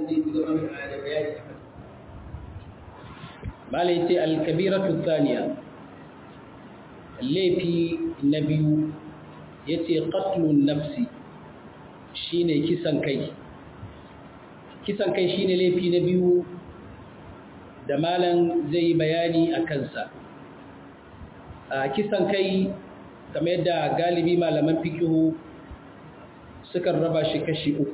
zai ci gaba da bayani malai ce alkabiratu thaniya laifi na biyu ya ce qatlun nafsi shine kisan kai kisan kai shine laifi na biyu da malam zai bayani a kansa a kisan kai kamar yadda galibi malaman fikihu sukan raba shi kashi uku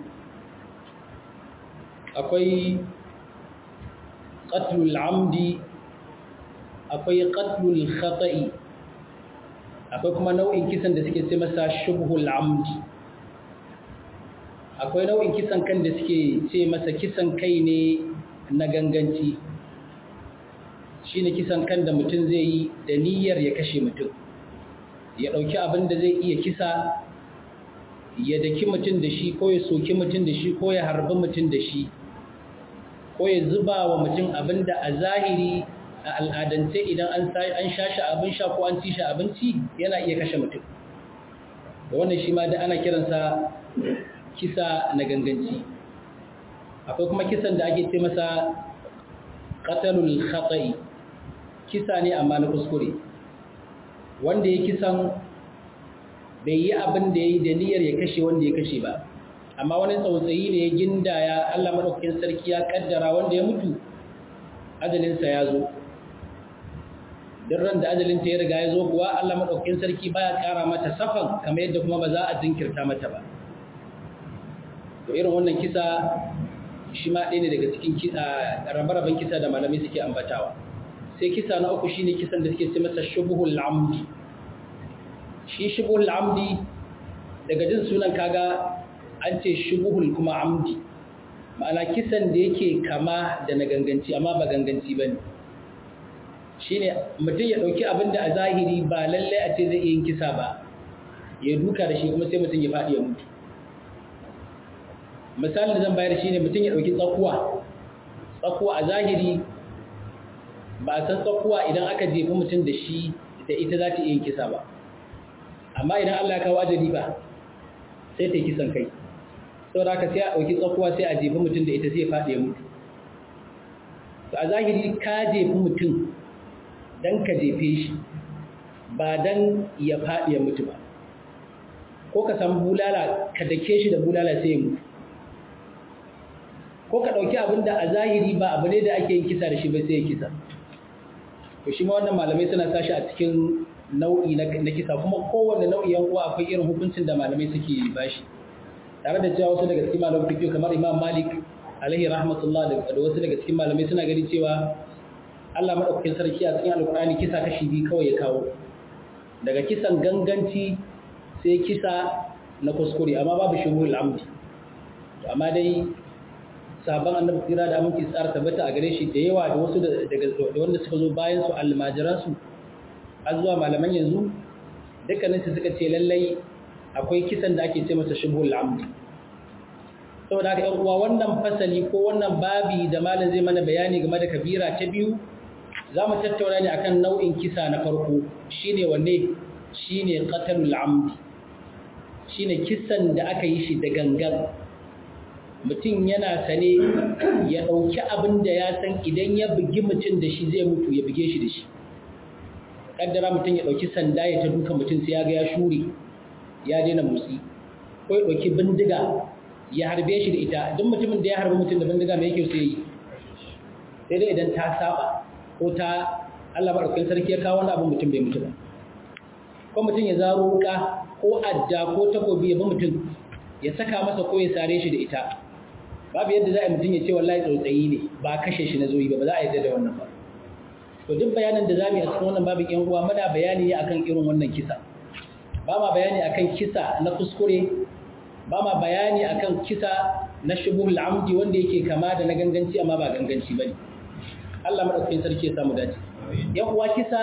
akwai qatlul amdi akwai qatlul khata'i akwai kuma nau'in kisan da suke ce masa shubhul amdi akwai nau'in kisan kan da suke ce masa kisan kai ne na ganganci shine kisan kan da mutum zai yi da niyyar ya kashe mutum ya ɗauki abin da zai iya kisa ya daki mutum da shi ko ya soki mutum da shi ko ya harbi mutum da shi ko ya zuba wa mutum abin da a zahiri a al'adance idan an sha shi abin sha ko an ci shi abinci yana iya kashe mutum da wannan shi ma da ana kiransa kisa na ganganci akwai kuma kisan da ake ce masa qatalul khata'i kisa ne amma na kuskure wanda ya kisan bai yi abin da ya yi da niyyar ya kashe wanda ya kashe ba amma wani tsautsayi ne ya gindaya Allah madaukakin sarki ya kaddara wanda ya mutu ajalinsa ya zo duk ran da ajalinta ya riga ya zo kuwa Allah madaukakin sarki baya kara mata safan kamar yadda kuma ba za a jinkirta mata ba to irin wannan kisa shi ma ɗaya ne daga cikin rabe-raben kisa da malamai suke ambatawa sai kisa na uku shine kisan da suke ce masa shubuhul amdi shi shubuhul amdi daga jin sunan kaga an ce shubuhul kuma amdi ma'ana kisan da yake kama da na ganganci amma ba ganganci bane shine mutum ya dauki abin da a zahiri ba lalle a ce zai yin kisa ba ya duka da shi kuma sai mutum ya faɗi ya mutu misalin da zan bayar shine mutum ya dauki tsakuwa tsakuwa a zahiri ba a san tsakuwa idan aka jefi mutum da shi da ita za ta iya yin kisa ba amma idan Allah ya kawo ajali ba sai ta yi kisan kai sau da aka sai a ɗauki tsakuwa sai a jefi mutum da ita sai faɗi ya mutu to a zahiri ka jefi mutum don ka jefe shi ba don ya faɗi ya mutu ba ko ka samu bulala ka dake shi da bulala sai ya mutu ko ka ɗauki abin da a zahiri ba abu ne da ake yin kisa da shi ba sai ya kisa to shi ma wannan malamai suna sashi a cikin nau'i na kisa kuma kowanne nau'i yan uwa akwai irin hukuncin da malamai suke bashi tare da cewa wasu daga cikin malamai fiqh kamar Imam Malik alaihi rahmatullah da wasu daga cikin malamai suna gani cewa Allah madaukakin sarki a cikin alkur'ani kisa kashi biyu kawai ya kawo daga kisan ganganci sai kisa na kuskure amma babu shuhul amdi amma dai sabon annabi tsira da aminci tsara tabbata a gare shi da yawa da wasu daga wanda suka zo bayan su almajiran su har zuwa malaman yanzu dukkanin su suka ce lallai akwai kisan da ake ce masa shubhul amdi saboda haka yan uwa wannan fasali ko wannan babi da malam zai mana bayani game da kabira ta biyu za mu tattauna ne akan nau'in kisa na farko shine wanne shine qatalul amdi shine kisan da aka yi shi da gangan mutum yana sane ya ɗauki abin da ya san idan ya bugi mutum da shi zai mutu ya buge shi da shi ƙaddara mutum ya ɗauki sanda ya ta duka mutum sai ya ga ya shure ya daina motsi ko ya ɗauki bindiga ya harbe shi da ita duk mutumin da ya harbi mutum da bindiga mai yake sai yi sai dai idan ta saba ko ta Allah maɗaukakin sarki ya kawo wani abin mutum bai mutu ba ko mutum ya zaro wuka ko adda ko takobi ya bi mutum ya saka masa ko ya sare shi da ita babu yadda za a mutum ya ce wallahi tsautsayi ne ba kashe shi na zoyi ba ba za a yadda da wannan ba to duk bayanin da zamu yi a cikin wannan babin yan uwa muna bayani ne akan irin wannan kisa ba ma bayani akan kisa na kuskure ba ma bayani akan kisa na shubuhul amdi wanda yake kama da na ganganci amma ba ganganci bane Allah madaukakin sarki ya samu dace yan uwa kisa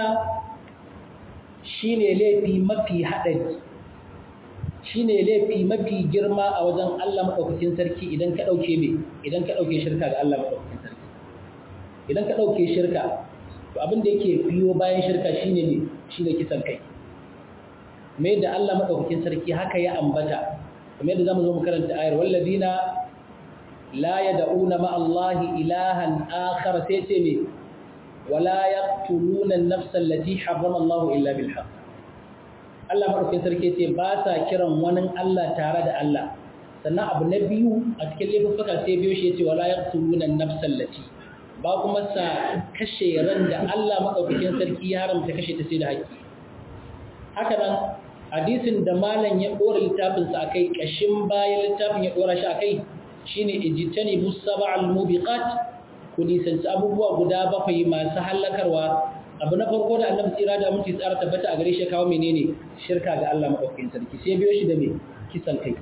shine laifi mafi hadari shine laifi mafi girma a wajen Allah madaukakin sarki idan ka dauke me idan ka dauke shirka ga Allah madaukakin sarki idan ka dauke shirka to abin da yake biyo bayan shirka shine ne shine kisan kai me da Allah madaukakin sarki haka ya ambata kamar yadda zamu zo mu karanta ayar walladina la yad'una ma Allah ilahan akhar sai ce me wala yaqtuluna an-nafsa allati harrama Allah illa bil haqq Allah madaukakin sarki ce ba sa kiran wani Allah tare da Allah sannan abu na biyu a cikin laifuffuka sai biyo shi yace wala yaqtuluna an-nafsa allati ba kuma sa kashe ran da Allah madaukakin sarki ya haramta kashe ta sai da haƙƙi haka nan hadisin da malam ya dora littafin sa akai kashin bayan littafin ya dora shi akai shine ijtani busaba'al mubiqat ku nisanci abubuwa guda bakwai masu hallakarwa abu na farko da annabi tsira da mutum tsara tabbata a gare shi kawo menene shirka ga Allah madaukakin sarki sai biyo shi da me kisan kai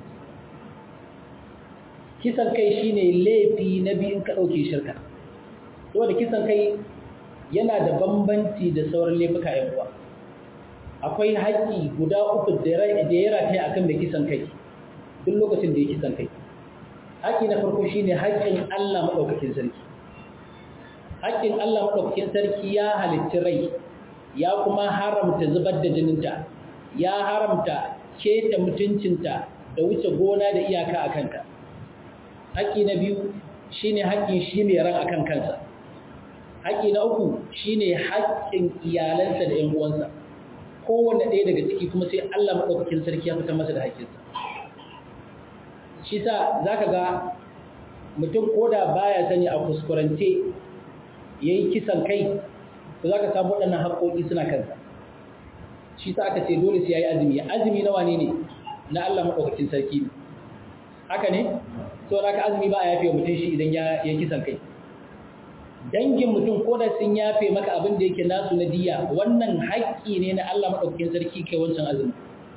kisan kai shine laifi na biyun ka dauke shirka saboda kisan kai yana da bambanci da sauran laifuka yan uwa akwai haƙƙi guda uku da ya rataya akan mai kisan kai duk lokacin da ya kisan kai haƙƙi na farko shine haƙƙin Allah madaukakin sarki haƙƙin Allah madaukakin sarki ya halicci rai ya kuma haramta zubar da jininta ya haramta keta mutuncinta da wuce gona da iyaka a kanta haƙƙi na biyu shine haƙƙin shi mai ran akan kansa haƙƙi na uku shine haƙƙin iyalansa da ƴan uwansa kowanne ɗaya daga ciki kuma sai Allah maɗaukakin sarki ya fitar masa da haƙƙinsa shi sa za ka ga mutum ko da baya sani a kuskurance ya yi kisan kai to za ka samu waɗannan haƙƙoƙi suna kansa shi sa aka ce dole sai ya yi azumi azumi na wane ne na Allah maɗaukakin sarki ne haka ne so da ka azumi ba a yafe mutum shi idan ya yi kisan kai dangin mutum ko da sun yafe maka abin da yake nasu na diya wannan haƙƙi ne na Allah maɗaukakin sarki kai wancan azumi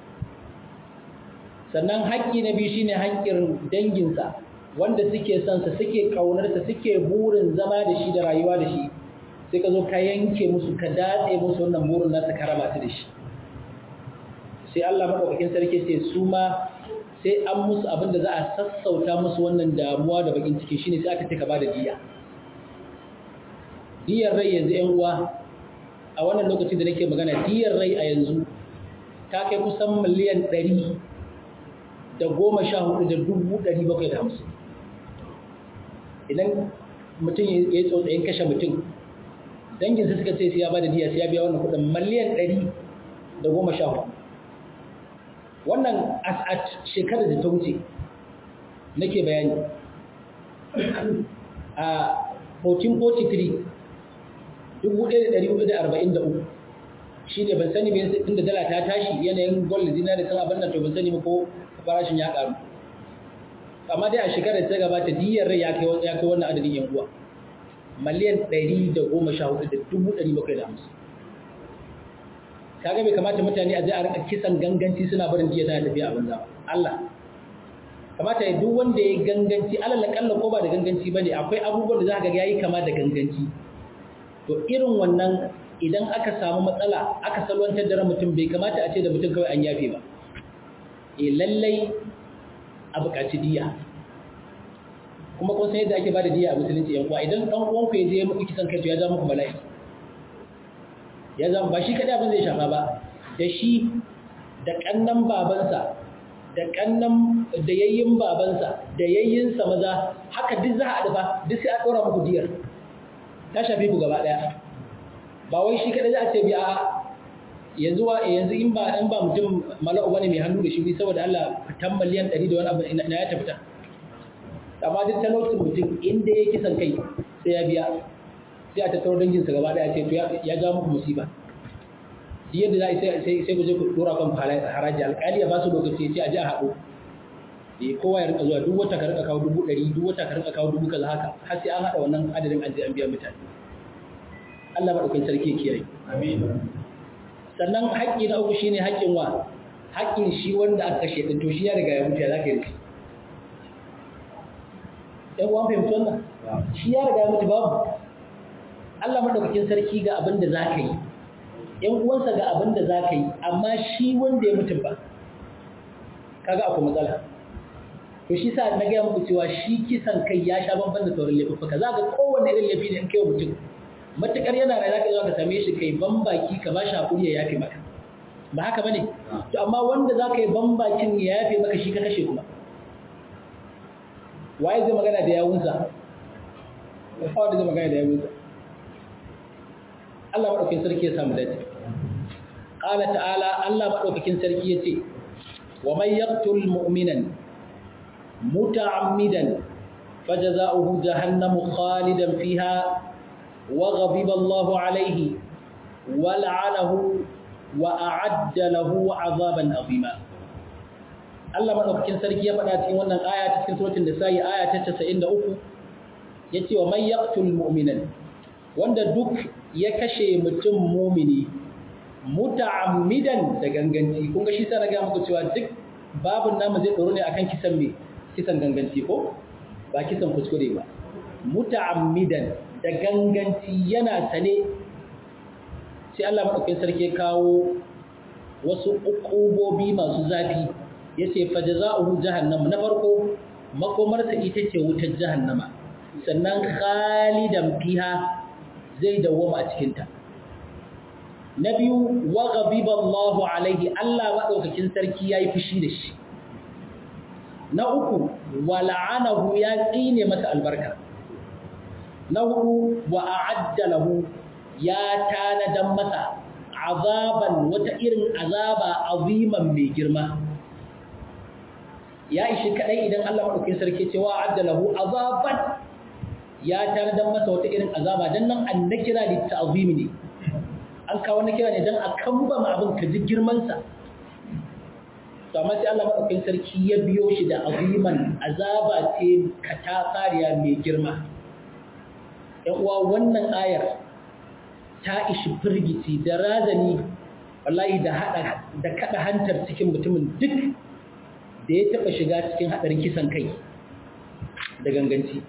sannan haƙƙi na biyu shine haƙƙin danginsa wanda suke son sa suke ƙaunarsa suke burin zama da shi da rayuwa da shi sai ka zo ka yanke musu ka datse musu wannan burin nasa ka raba su da shi sai Allah maɗaukakin sarki ce su ma sai an musu abin da za a sassauta musu wannan damuwa da bakin ciki shine sai aka ce ka ba da diya diyar rai yanzu ‘yan uwa a wannan lokacin da nake magana diyar rai a yanzu ta kai kusan miliyan ɗari da goma sha hudu da dubu ɗari bakwai da hamsin idan mutum ya yi tsotsayin kashe mutum danginsa suka ce sai ya ba da diya sai ya biya wannan kudin miliyan ɗari da goma sha hudu wannan a shekarar da ta wuce nake bayani a 1443 1443 shi ne ban sani bai inda dala ta tashi yanayin gold zina da kan abin nan to ban sani ba ko farashin ya karu amma dai a shekarar ta gabata diyar rai ya kai ya kai wannan adadin yan uwa miliyan 114,750 kaga bai kamata mutane a je a rinka kisan ganganci suna barin diya tana tafiya a banza Allah kamata ya duk wanda ya ganganci alal kalla ko ba da ganganci bane akwai abubuwan da za ka ga yayi kama da ganganci to irin wannan idan aka samu matsala aka salwantar da mutum bai kamata a ce da mutum kawai an yafe ba e lallai a buƙaci diya kuma kun san yadda ake bada diya a musulunci yan uwa idan dan uwanku ya je ya muku kisan kai to ya ja muku bala'i ya zama ba shi kadai abin zai shafa ba da shi da kannan babansa da kannan da yayyin babansa da yayyinsa maza haka duk za a haɗu ba duk sai a ɗora muku diyar ta shafi ku gaba ɗaya ba wai shi kadai za a ce biya yanzu wa yanzu in ba in ba mutum mala'u bane mai hannu da shi saboda Allah fitan miliyan 100 da wani abu na ya tafita amma duk talaucin mutum inda ya kisan kai sai ya biya sai a tattaro dangin sa gaba daya ce to ya ja muku musiba duk yadda za a sai sai ku je ku dora kan haraji alƙali ya ba su lokaci sai a ji a haɗu eh kowa ya rinka zuwa duk wata ka rinka kawo dubu ɗari duk wata ka rinka kawo dubu kaza haka har sai an haɗa wannan adadin an je an biya mutane Allah maɗaukakin sarki kiyaye amin sannan haƙƙi na uku shine haƙƙin wa haƙƙin shi wanda aka kashe din to shi ya riga ya mutu ya zaka yi ɗan uwan fahimci wannan shi ya riga ya mutu babu Allah madaukakin sarki ga abin da zaka yi ƴan uwansa ga abin da zaka yi amma shi wanda ya mutu ba kaga akwai matsala to shi sa na gaya muku cewa shi kisan kai ya sha bamban da sauran laifuffuka za ga kowanne irin laifi ne in kai mutum matukar yana rai zaka zo ka same shi kai bambaki ka ba shi hakuri ya yafe maka ba haka bane to amma wanda zaka yi bambakin ya yafe maka shi ka kashe kuma waye zai magana da yawunsa ba wanda zai magana da yawunsa Allah madaukakin sarki ya samu dace qala ta'ala Allah madaukakin sarki yace wa may yaqtul mu'minan muta'ammidan fajaza'uhu jahannamu khalidan fiha wa ghadiba Allahu alayhi wa la'anahu wa a'adda lahu 'azaban 'azima Allah madaukakin sarki ya faɗa cikin wannan aya cikin suratul nisa'i aya ta 93 yace wa may yaqtul mu'minan wanda duk ya kashe mutum mumini muta'ammidan da ganganci kun ga shi sai na ga muku cewa duk babun namu zai tsoro ne akan kisan me kisan ganganci ko ba kisan kuskure ba muta'ammidan da ganganci yana sane sai Allah madaukakin sarki ya kawo wasu ukubobi masu zafi yace fajaza'uhu jahannam na farko makomarsa ita ce wutar jahannama sannan khalidan fiha zai dawwama a cikinta na biyu wa ghadiba Allahu alaihi Allah madaukakin sarki yayi fushi da shi na uku wa la'anahu ya tsine masa albarka na hudu wa a'adda lahu ya tanadan masa azaban wata irin azaba aziman mai girma ya ishi kadai idan Allah madaukakin sarki ce wa a'adda lahu azaban ya tanadan masa wata irin azaba dan nan an nakira li ta'zimi ne an kawo nakira ne dan a kamba ma abin ka ji girman sa to amma sai Allah madaukakin sarki ya biyo shi da aziman azaba ce katafariya mai girma ɗan uwa wannan ayar ta ishi firgici da razani wallahi da hada da kada hantar cikin mutumin duk da ya taba shiga cikin hadarin kisan kai da ganganci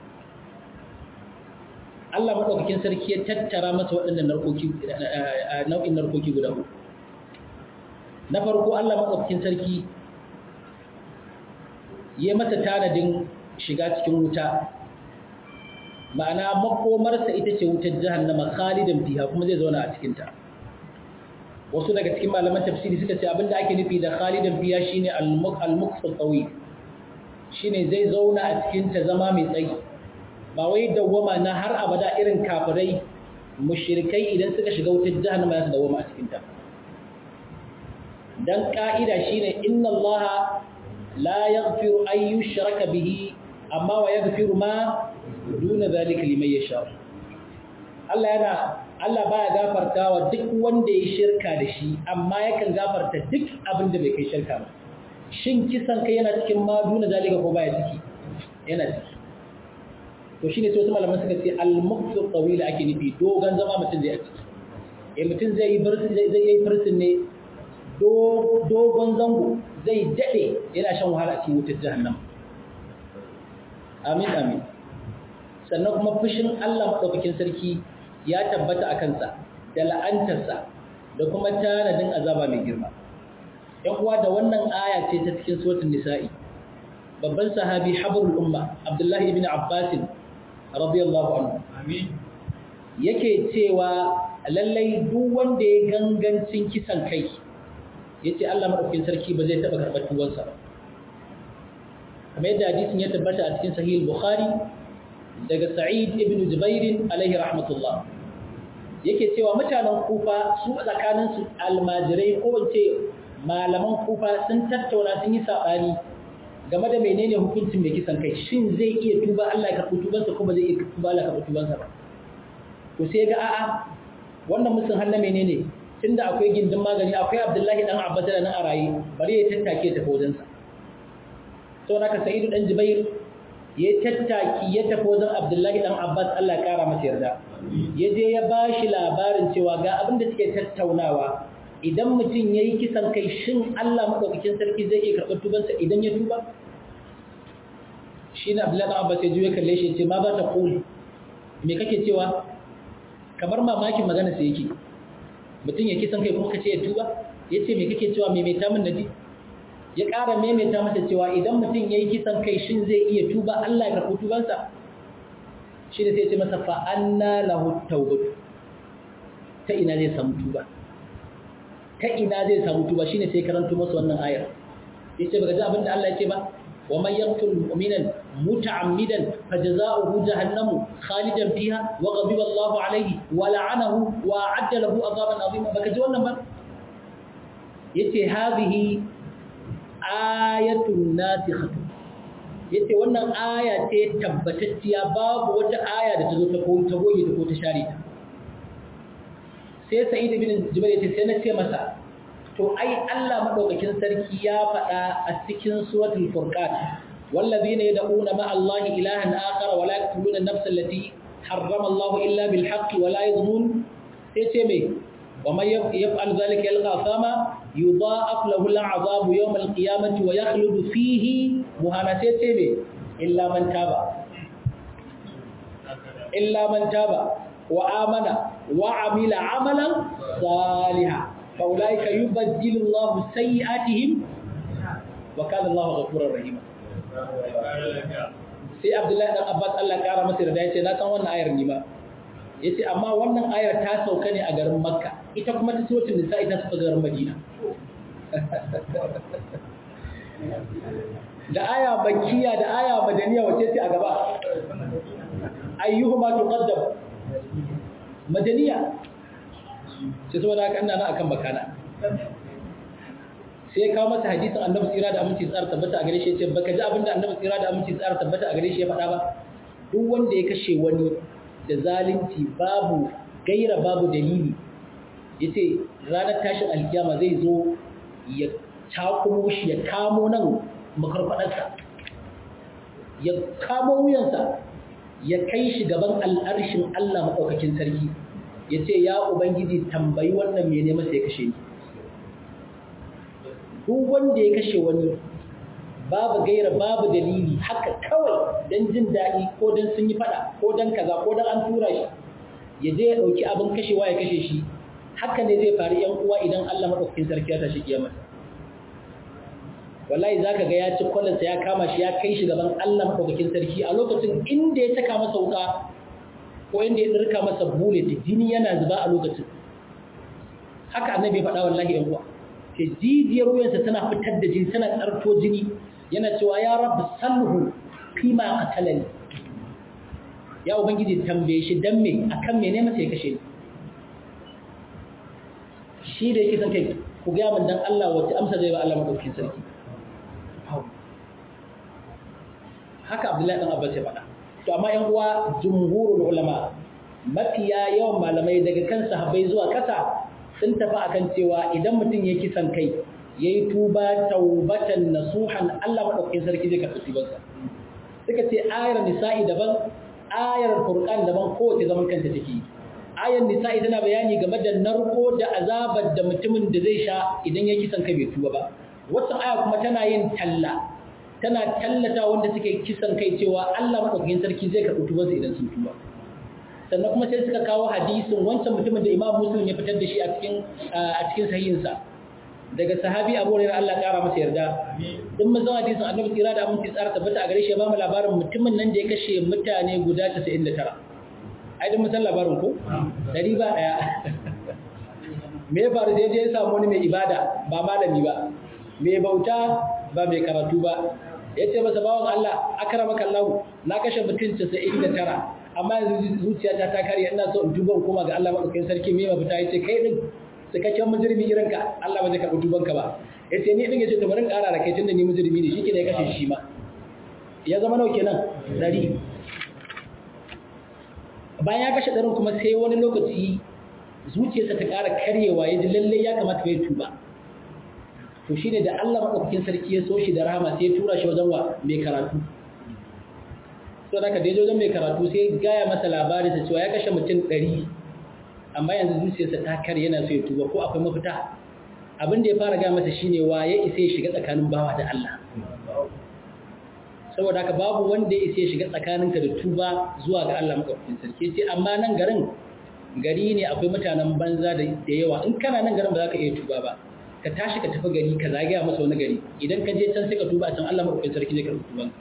Allah maɗaukakin sarki ya tattara masa waɗannan narkoki nau'in narkoki guda uku. Na farko Allah maɗaukakin sarki ya masa tanadin shiga cikin wuta. Ma'ana makomarsa ita ce wutar jahannama khalidan fiha kuma zai zauna a cikinta. Wasu daga cikin malaman tafsiri suka ce abinda ake nufi da khalidan fiha shine al-muqsal qawi. Shine zai zauna a cikinta zama mai tsayi. ba wai dawwama na har abada irin kafirai mushrikai idan suka shiga wutar jahannama su dawwama a cikin ta dan ka'ida shine inna allaha la yaghfiru an yushraka bihi amma wa yaghfiru ma duna zalika liman yasha Allah yana Allah baya gafartawa duk wanda ya shirka da shi amma yakan gafarta duk abin da bai kai shirka ba shin kisan kai yana cikin ma duna zalika ko baya ciki yana ciki to shine sai wasu malaman suka ce al-muqtu tawila ake nufi dogon zama mutum zai a ciki eh mutum zai yi barci zai yi farsin ne dogon zango zai dade yana shan wahala a cikin wutar jahannam amin amin sannan kuma fushin Allah madaukakin sarki ya tabbata a kansa da la'antarsa da kuma tanadin azaba mai girma yan uwa da wannan aya ce ta cikin suratul nisa'i babban sahabi habrul umma abdullahi ibn abbas radiyallahu anhu amin yake cewa lallai duk wanda ya gangancin kisan kai yace Allah madaukakin sarki ba zai taba karɓar tuwansa ba kamar yadda hadisin ya tabbata a cikin sahih bukhari daga sa'id ibn jubair alaihi rahmatullah yake cewa mutanen kufa su tsakanin su almajirai ko wace malaman kufa sun tattauna sun yi sabani game da menene hukuncin mai kisan kai shin zai iya tuba Allah ya karɓi tubansa ko ba zai iya tuba Allah ya karɓi tubansa ba to sai ga a'a wannan musun hannu menene tunda akwai gindin magani akwai Abdullahi dan Abbas da nan a rayi bari ya tattake ta wajensa to naka Sa'idu dan Jubair ya tattaki ya tafi wajen Abdullahi dan Abbas Allah ya kara masa yarda ya je ya bashi labarin cewa ga abin da suke tattaunawa idan mutum yayi kisan kai shin Allah madaukakin sarki zai iya karɓar tubansa idan ya tuba shi ne Abdullahi dan Abbas ya juye kalle shi ya ce ma za ta kuli me kake cewa kamar mamakin magana sai yake mutum ya kisan kai kuma ka ce ya tuba ya ce mai kake cewa maimaita min naji ya ƙara maimaita masa cewa idan mutum ya yi kisan kai shin zai iya tuba Allah ya karɓi tubansa shi ne sai ce masa fa'anna lahu taubatu ta ina zai samu tuba ta ina zai samu tuba shi ne sai karanto masa wannan ayar ya ce baka ji abin da Allah ya ce ba wa man yaqtul mu'minan متعمدا فجزاؤه جهنم خالدا فيها وغضب الله عليه ولعنه وأعد له عذابا عظيما بكجي wannan ba yace hadhihi ayatun nasikhatu yace wannan aya ce tabbatacciya babu wata aya da ta zo ta koyi ta goge ta ko ta share ta sai sa'id ibn jubair yace sai na ce masa to ai Allah madaukakin sarki ya faɗa a cikin suratul furqan wallazina yad'una ma Allah ilahan akhar wa la yaqtuluna an-nafsa allati harrama Allah illa bil haqq wa la yazmun sai ce me wa man yaf'al dhalika yalqa thama yudha'af lahu al-'adhabu yawm al-qiyamati wa yakhludu fihi muhana sai ce me illa man taba illa man taba wa amana wa amila amalan salihan فأولئك يبدل الله سيئاتهم وكان الله غفورا رحيما sai Abdullahi dan Abbas Allah kara masa da yace na san wannan ayar ni ma yace amma wannan ayar ta sauka ne a garin Makka ita kuma ta suratul nisa ita ta garin Madina da aya makkiya da aya madaniya wace ce a gaba ayyuhuma tuqaddam madaniya sai saboda haka ina nan akan bakana sai ya kawo masa hadisin annabi tsira da aminci tsara tabbata a gare shi yace baka ji abinda annabi tsira da aminci tsara tabbata a gare shi ya faɗa ba duk wanda ya kashe wani da zalunci babu gaira babu dalili yace ranar tashin alkiyama zai zo ya takumo shi ya kamo nan makarfadarsa ya kamo wuyansa ya kai shi gaban al'arshin Allah maɗaukakin sarki ya ce ya Ubangiji tambayi wannan mene masa ya kashe ni. Duk wanda ya kashe wani babu gaira babu dalili haka kawai don jin daɗi ko don sun yi faɗa ko don kaza ko don an tura shi ya je ya ɗauki abin kashewa ya kashe shi haka ne zai faru ‘yan uwa idan Allah maɗaukakin sarki ya tashi kiyama. Wallahi za ka ga ya ci kwalansa ya kama shi ya kai shi gaban Allah maɗaukakin sarki a lokacin inda ya taka masa wuka ko inda ya ɗirka masa bullet jini yana zuba a lokacin haka annabi ya faɗa wallahi yan uwa ke jijiyar wuyansa tana fitar da jini tana tsarto jini yana cewa ya rabu salhu fi ma qatalani ya ubangiji tambaye shi dan me akan me ne masa ya kashe ni shi da yake san kai ku ga min dan Allah wace amsa zai ba Allah madaukakin sarki haka Abdullahi dan Abbas ya faɗa to amma yan uwa jumhurul ulama mafiya yawan malamai daga kan sahabbai zuwa kasa sun tafi akan cewa idan mutum ya kisan kai yayi tuba taubatan nasuhan Allah madaukakin sarki zai karɓi tubansa suka ce ayar nisa'i daban ayar furqan daban kowace zaman kanta take ayar nisa'i tana bayani game da narko da azabar da mutumin da zai sha idan ya kisan kai bai tuba ba wata aya kuma tana yin talla tana tallata wanda suke kisan kai cewa Allah madaukakin sarki zai karɓi tubansa idan sun tuba sannan kuma sai suka kawo hadisin wancan mutumin da Imam Muslim ya fitar da shi a cikin a cikin sahihinsa daga sahabi Abu Hurairah Allah kara masa yarda din mun zama hadisin Annabi tsira da aminci tsara tabbata a gare shi ya ba mu labarin mutumin nan da ya kashe mutane guda 99 ai din mun san labarin ko dari ba daya me ya faru sai ya samu wani mai ibada ba malami ba mai bauta ba mai karatu ba ya ce masa bawan Allah akramaka Allah na kashe mutum 99 amma yanzu zuciyata ta kare ina so in duba kuma ga Allah madaukakin sarki me mafita yace kai din cikakken mujrimi irin ka Allah ba zai karɓi duban ka ba yace ni din yace to bari ƙara da kai tunda ni mujrimi ne shike ne ya kashe shi ma ya zama nawa kenan dari bayan ya kashe ɗarin kuma sai wani lokaci zuciyarsa ta ƙara karyewa ya ji lallai ya kamata ya tuba to shine da Allah madaukakin sarki ya so shi da rahama sai ya tura shi wajen wa mai karatu to da ka da wajen mai karatu sai gaya masa labarin sa cewa ya kashe mutum ɗari amma yanzu zuciyarsa ta kare yana so ya tuba ko akwai mafita abin da ya fara gaya masa shine wa ya isa ya shiga tsakanin bawa da Allah saboda haka babu wanda ya isa ya shiga tsakaninka da tuba zuwa ga Allah madaukakin sarki ce amma nan garin gari ne akwai mutanen banza da yawa in kana nan garin ba za ka iya tuba ba ka tashi ka tafi gari ka zagaya masa wani gari idan ka je can sai ka tuba a can Allah madaukakin sarki zai karɓi tubanka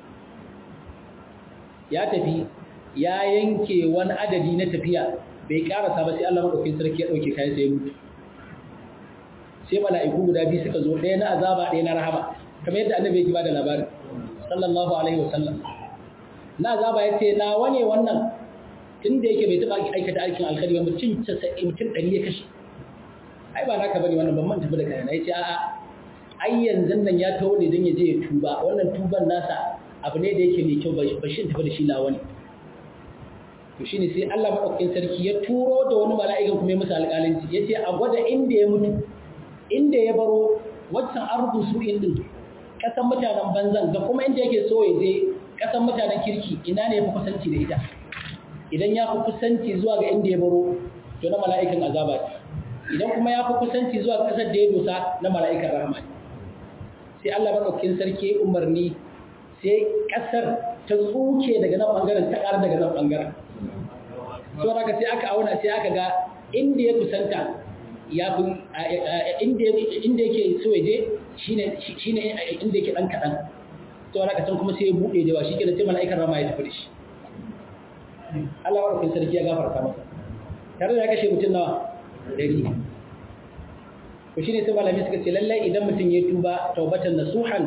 ya tafi ya yanke wani adadi na tafiya bai karasa ba sai Allah madaukakin sarki ya dauke kayan sai mutu sai mala'iku guda biyu suka zo ɗaya na azaba ɗaya na rahama kamar yadda annabi ya ba da labarin sallallahu alaihi wasallam na azaba ya ce nawa ne wannan tun da yake bai taɓa aikata aikin alkhairi ba mutum mutum ɗari ya kashe ai ba naka bane wannan ban man tafi da kayana ya ce a'a ai yanzu nan ya taho ne don ya je ya tuba wannan tuban nasa abu ne da yake mai kyau ba shi tafi da shi nawa ne to shine sai Allah madaukakin sarki ya turo da wani mala'ikan kuma ya musu alƙalanci ya ce a gwada inda ya mutu inda ya baro waccan ardu su din kasan mutanen banzan da kuma inda yake so ya je kasan mutanen kirki ina ne ya fi kusanci da ita idan ya fi kusanci zuwa ga inda ya baro to na mala'ikan azaba idan kuma ya fi kusanci zuwa ga kasar da ya dosa na mala'ikan rahama sai Allah madaukakin sarki ya umarni sai kasar ta tsuke daga nan bangaren ta ƙara daga nan bangaren so haka sai aka auna sai aka ga inda ya kusanta ya fi inda yake so ya je shine inda yake dan kaɗan to haka can kuma sai ya buɗe da shi kenan sai mala'ikan rama ya tafi da shi Allah wa rufin sarki ya gafarta masa tare da ya kashe mutum nawa dari to shine sai malami suka ce lallai idan mutum ya tuba taubatan nasuhan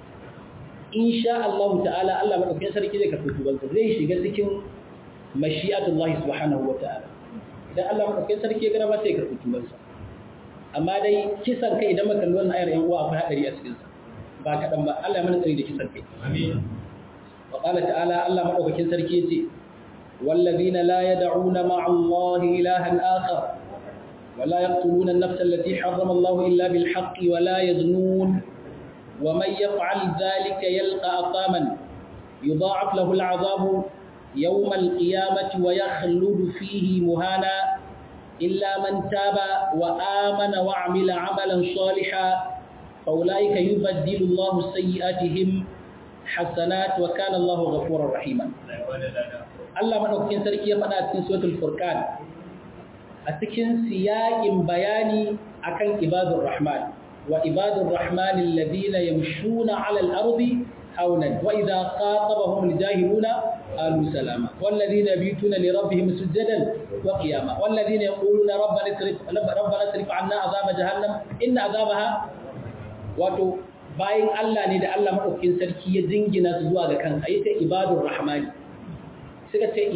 insha Allah ta'ala Allah madaukakin sarki zai karɓi tubansa zai shiga cikin mashi'atullahi subhanahu wa ta'ala idan Allah madaukakin sarki ya gana ba sai ya karɓi tubansa amma dai kisan kai idan muka kalli wannan ayar yan uwa akwai hadari a cikin sa ba kadan ba Allah ya mana tsari da kisan kai amin wa qala ta'ala Allah madaukakin sarki yace والذين لا يدعون مع الله إلها آخر ولا يقتلون النفس التي حرم الله إلا بالحق ولا يزنون ومن يفعل ذلك يلقى أقاما يضاعف له العذاب يوم القيامة ويخلد فيه مهانا إلا من تاب وآمن وعمل عملا صالحا فأولئك يبدل الله سيئاتهم حسنات وكان الله غفورا رحيما الله مدوكين سركي يفدا cikin suratul furqan a cikin siyakin bayani akan ibadur rahman wa ibadur rahman alladhina yamshuna 'ala al-ardi هونا وإذا خاطبهم الجاهلون قالوا سلاما والذين يبيتون لربهم سجدا وقياما والذين يقولون ربنا اصرف ربنا اصرف عنا عذاب جهنم إن عذابها wato bayan Allah ne da Allah madaukakin sarki ya jingina su zuwa ga kansa yace ibadur rahman suka ce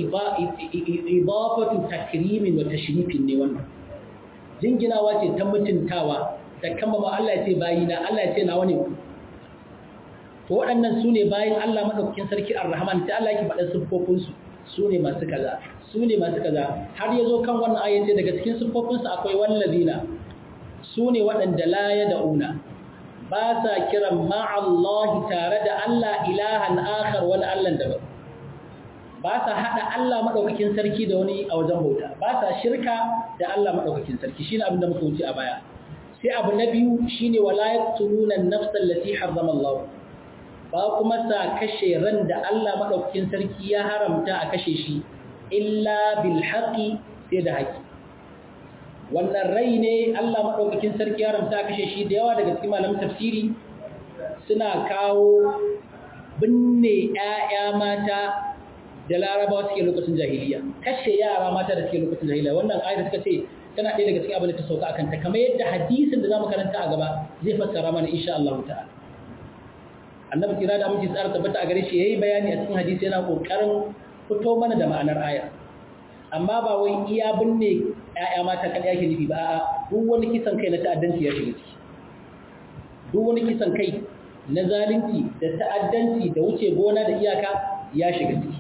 idafatu takrimin wa tashrifin ne wannan jinginawa ce ta mutuntawa da kama Allah ya ce bayina Allah ya ce nawa ne to waɗannan su ne bayan Allah maɗaukakin sarki ar-Rahman sai Allah yake faɗa siffofinsu su ne masu kaza su ne masu kaza har ya zo kan wannan ayyace daga cikin siffofinsu akwai wallazina su ne waɗanda la ya da'una ba sa kiran ma'allahi tare da Allah ilahan akhar wani Allah daban ba sa haɗa Allah maɗaukakin sarki da wani a wajen bauta ba sa shirka da Allah maɗaukakin sarki shine abin da muka wuce a baya sai abu na biyu shine wala yaqtuluna an-nafsa allati harrama Allah ba kuma sa kashe ran da Allah maɗaukakin sarki ya haramta a kashe shi illa bil haƙi sai da haƙi wannan rai ne Allah maɗaukakin sarki ya haramta a kashe shi da yawa daga cikin malamin tafsiri suna kawo binne ‘ya'ya mata da larabawa suke lokacin jahiliya kashe yara mata da suke lokacin jahiliya wannan ayar suka ce tana ɗaya daga cikin abin da ta sauka akan ta kamar yadda hadisin da za mu karanta a gaba zai fassara mana insha Allah ta'ala annabi kira da aminci tsara tabbata a gare shi yayi bayani a cikin hadisi yana kokarin fito mana da ma'anar aya amma ba wai iya binne ƴaƴa mata kan yake nufi ba a'a duk wani kisan kai na ta'addanci ya shiga ciki duk wani kisan kai na zalunci da ta'addanci da wuce gona da iyaka ya shiga ciki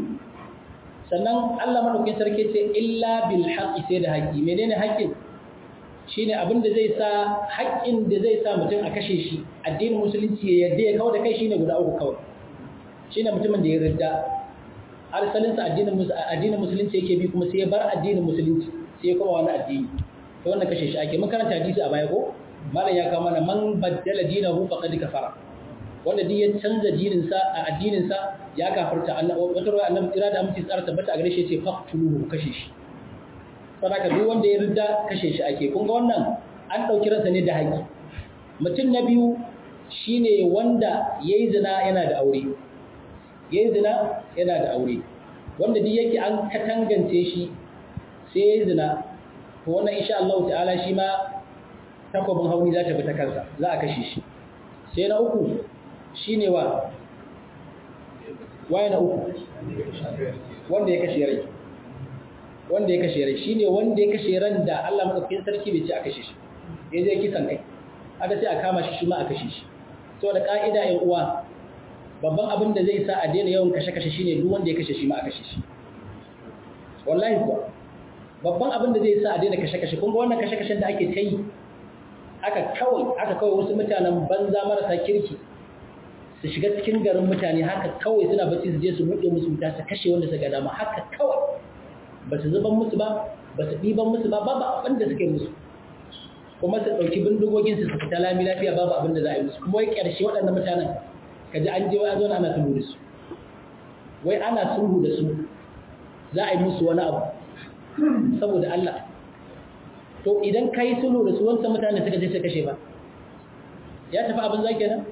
sannan Allah madaukakin sarki ce illa bil haqqi sai da haƙi menene haƙin shine abin da zai sa haƙƙin da zai sa mutum a kashe shi addinin musulunci ya yadda ya kawo da kai shine guda uku kawai shine mutumin da ya ridda arsalin sa addinin addinin musulunci yake bi kuma sai ya bar addinin musulunci sai ya koma wani addini to wannan kashe shi ake mun karanta hadisi a baya ko malam ya kawo mana man baddala dinahu faqad kafara wanda duk ya canza dinin sa a addinin sa ya kafarta Allah wata ruwa annabi kira da aminci tsara tabbata a gare shi yace faqtuluhu kashe shi saboda duk wanda ya rida kashe shi ake kun ga wannan an dauki ransa ne da haƙi mutum na biyu shine wanda yayi zina yana da aure yayi zina yana da aure wanda duk yake an katangance shi sai yayi zina to wannan insha Allah ta'ala shi ma takwabin hauni za ta bi ta kansa za a kashe shi sai na uku shine wa waye na uku wanda ya kashe rai wanda ya kashe rai shine wanda ya kashe ran da Allah madaukakin sarki bai ce a kashe shi ya je kisan kai aka ce a kama shi shi ma a kashe shi to da ka'ida ƴan uwa babban abin da zai sa a daina yawan kashe-kashe shine duk wanda ya kashe shi ma a kashe shi wallahi kuwa babban abin da zai sa a daina kashe-kashe kun ga wannan kashe-kashen da ake ta yi aka kawai aka kawai wasu mutanen banza marasa kirki su shiga cikin garin mutane haka kawai suna bacci su je su buɗe musu wuta su kashe wanda suka dama haka kawai ba su zuban musu ba ba su ɗiban musu ba babu abin da suka yi musu kuma su ɗauki bindigogin su fita lami lafiya babu abin da za a yi musu kuma wai ƙarshe waɗannan mutanen ka ji an je wai a zo ana sulhu da su wai ana sulhu da su za a yi musu wani abu saboda Allah to idan ka yi sulhu da su wancan mutane suka je su kashe ba ya tafi abin zaki nan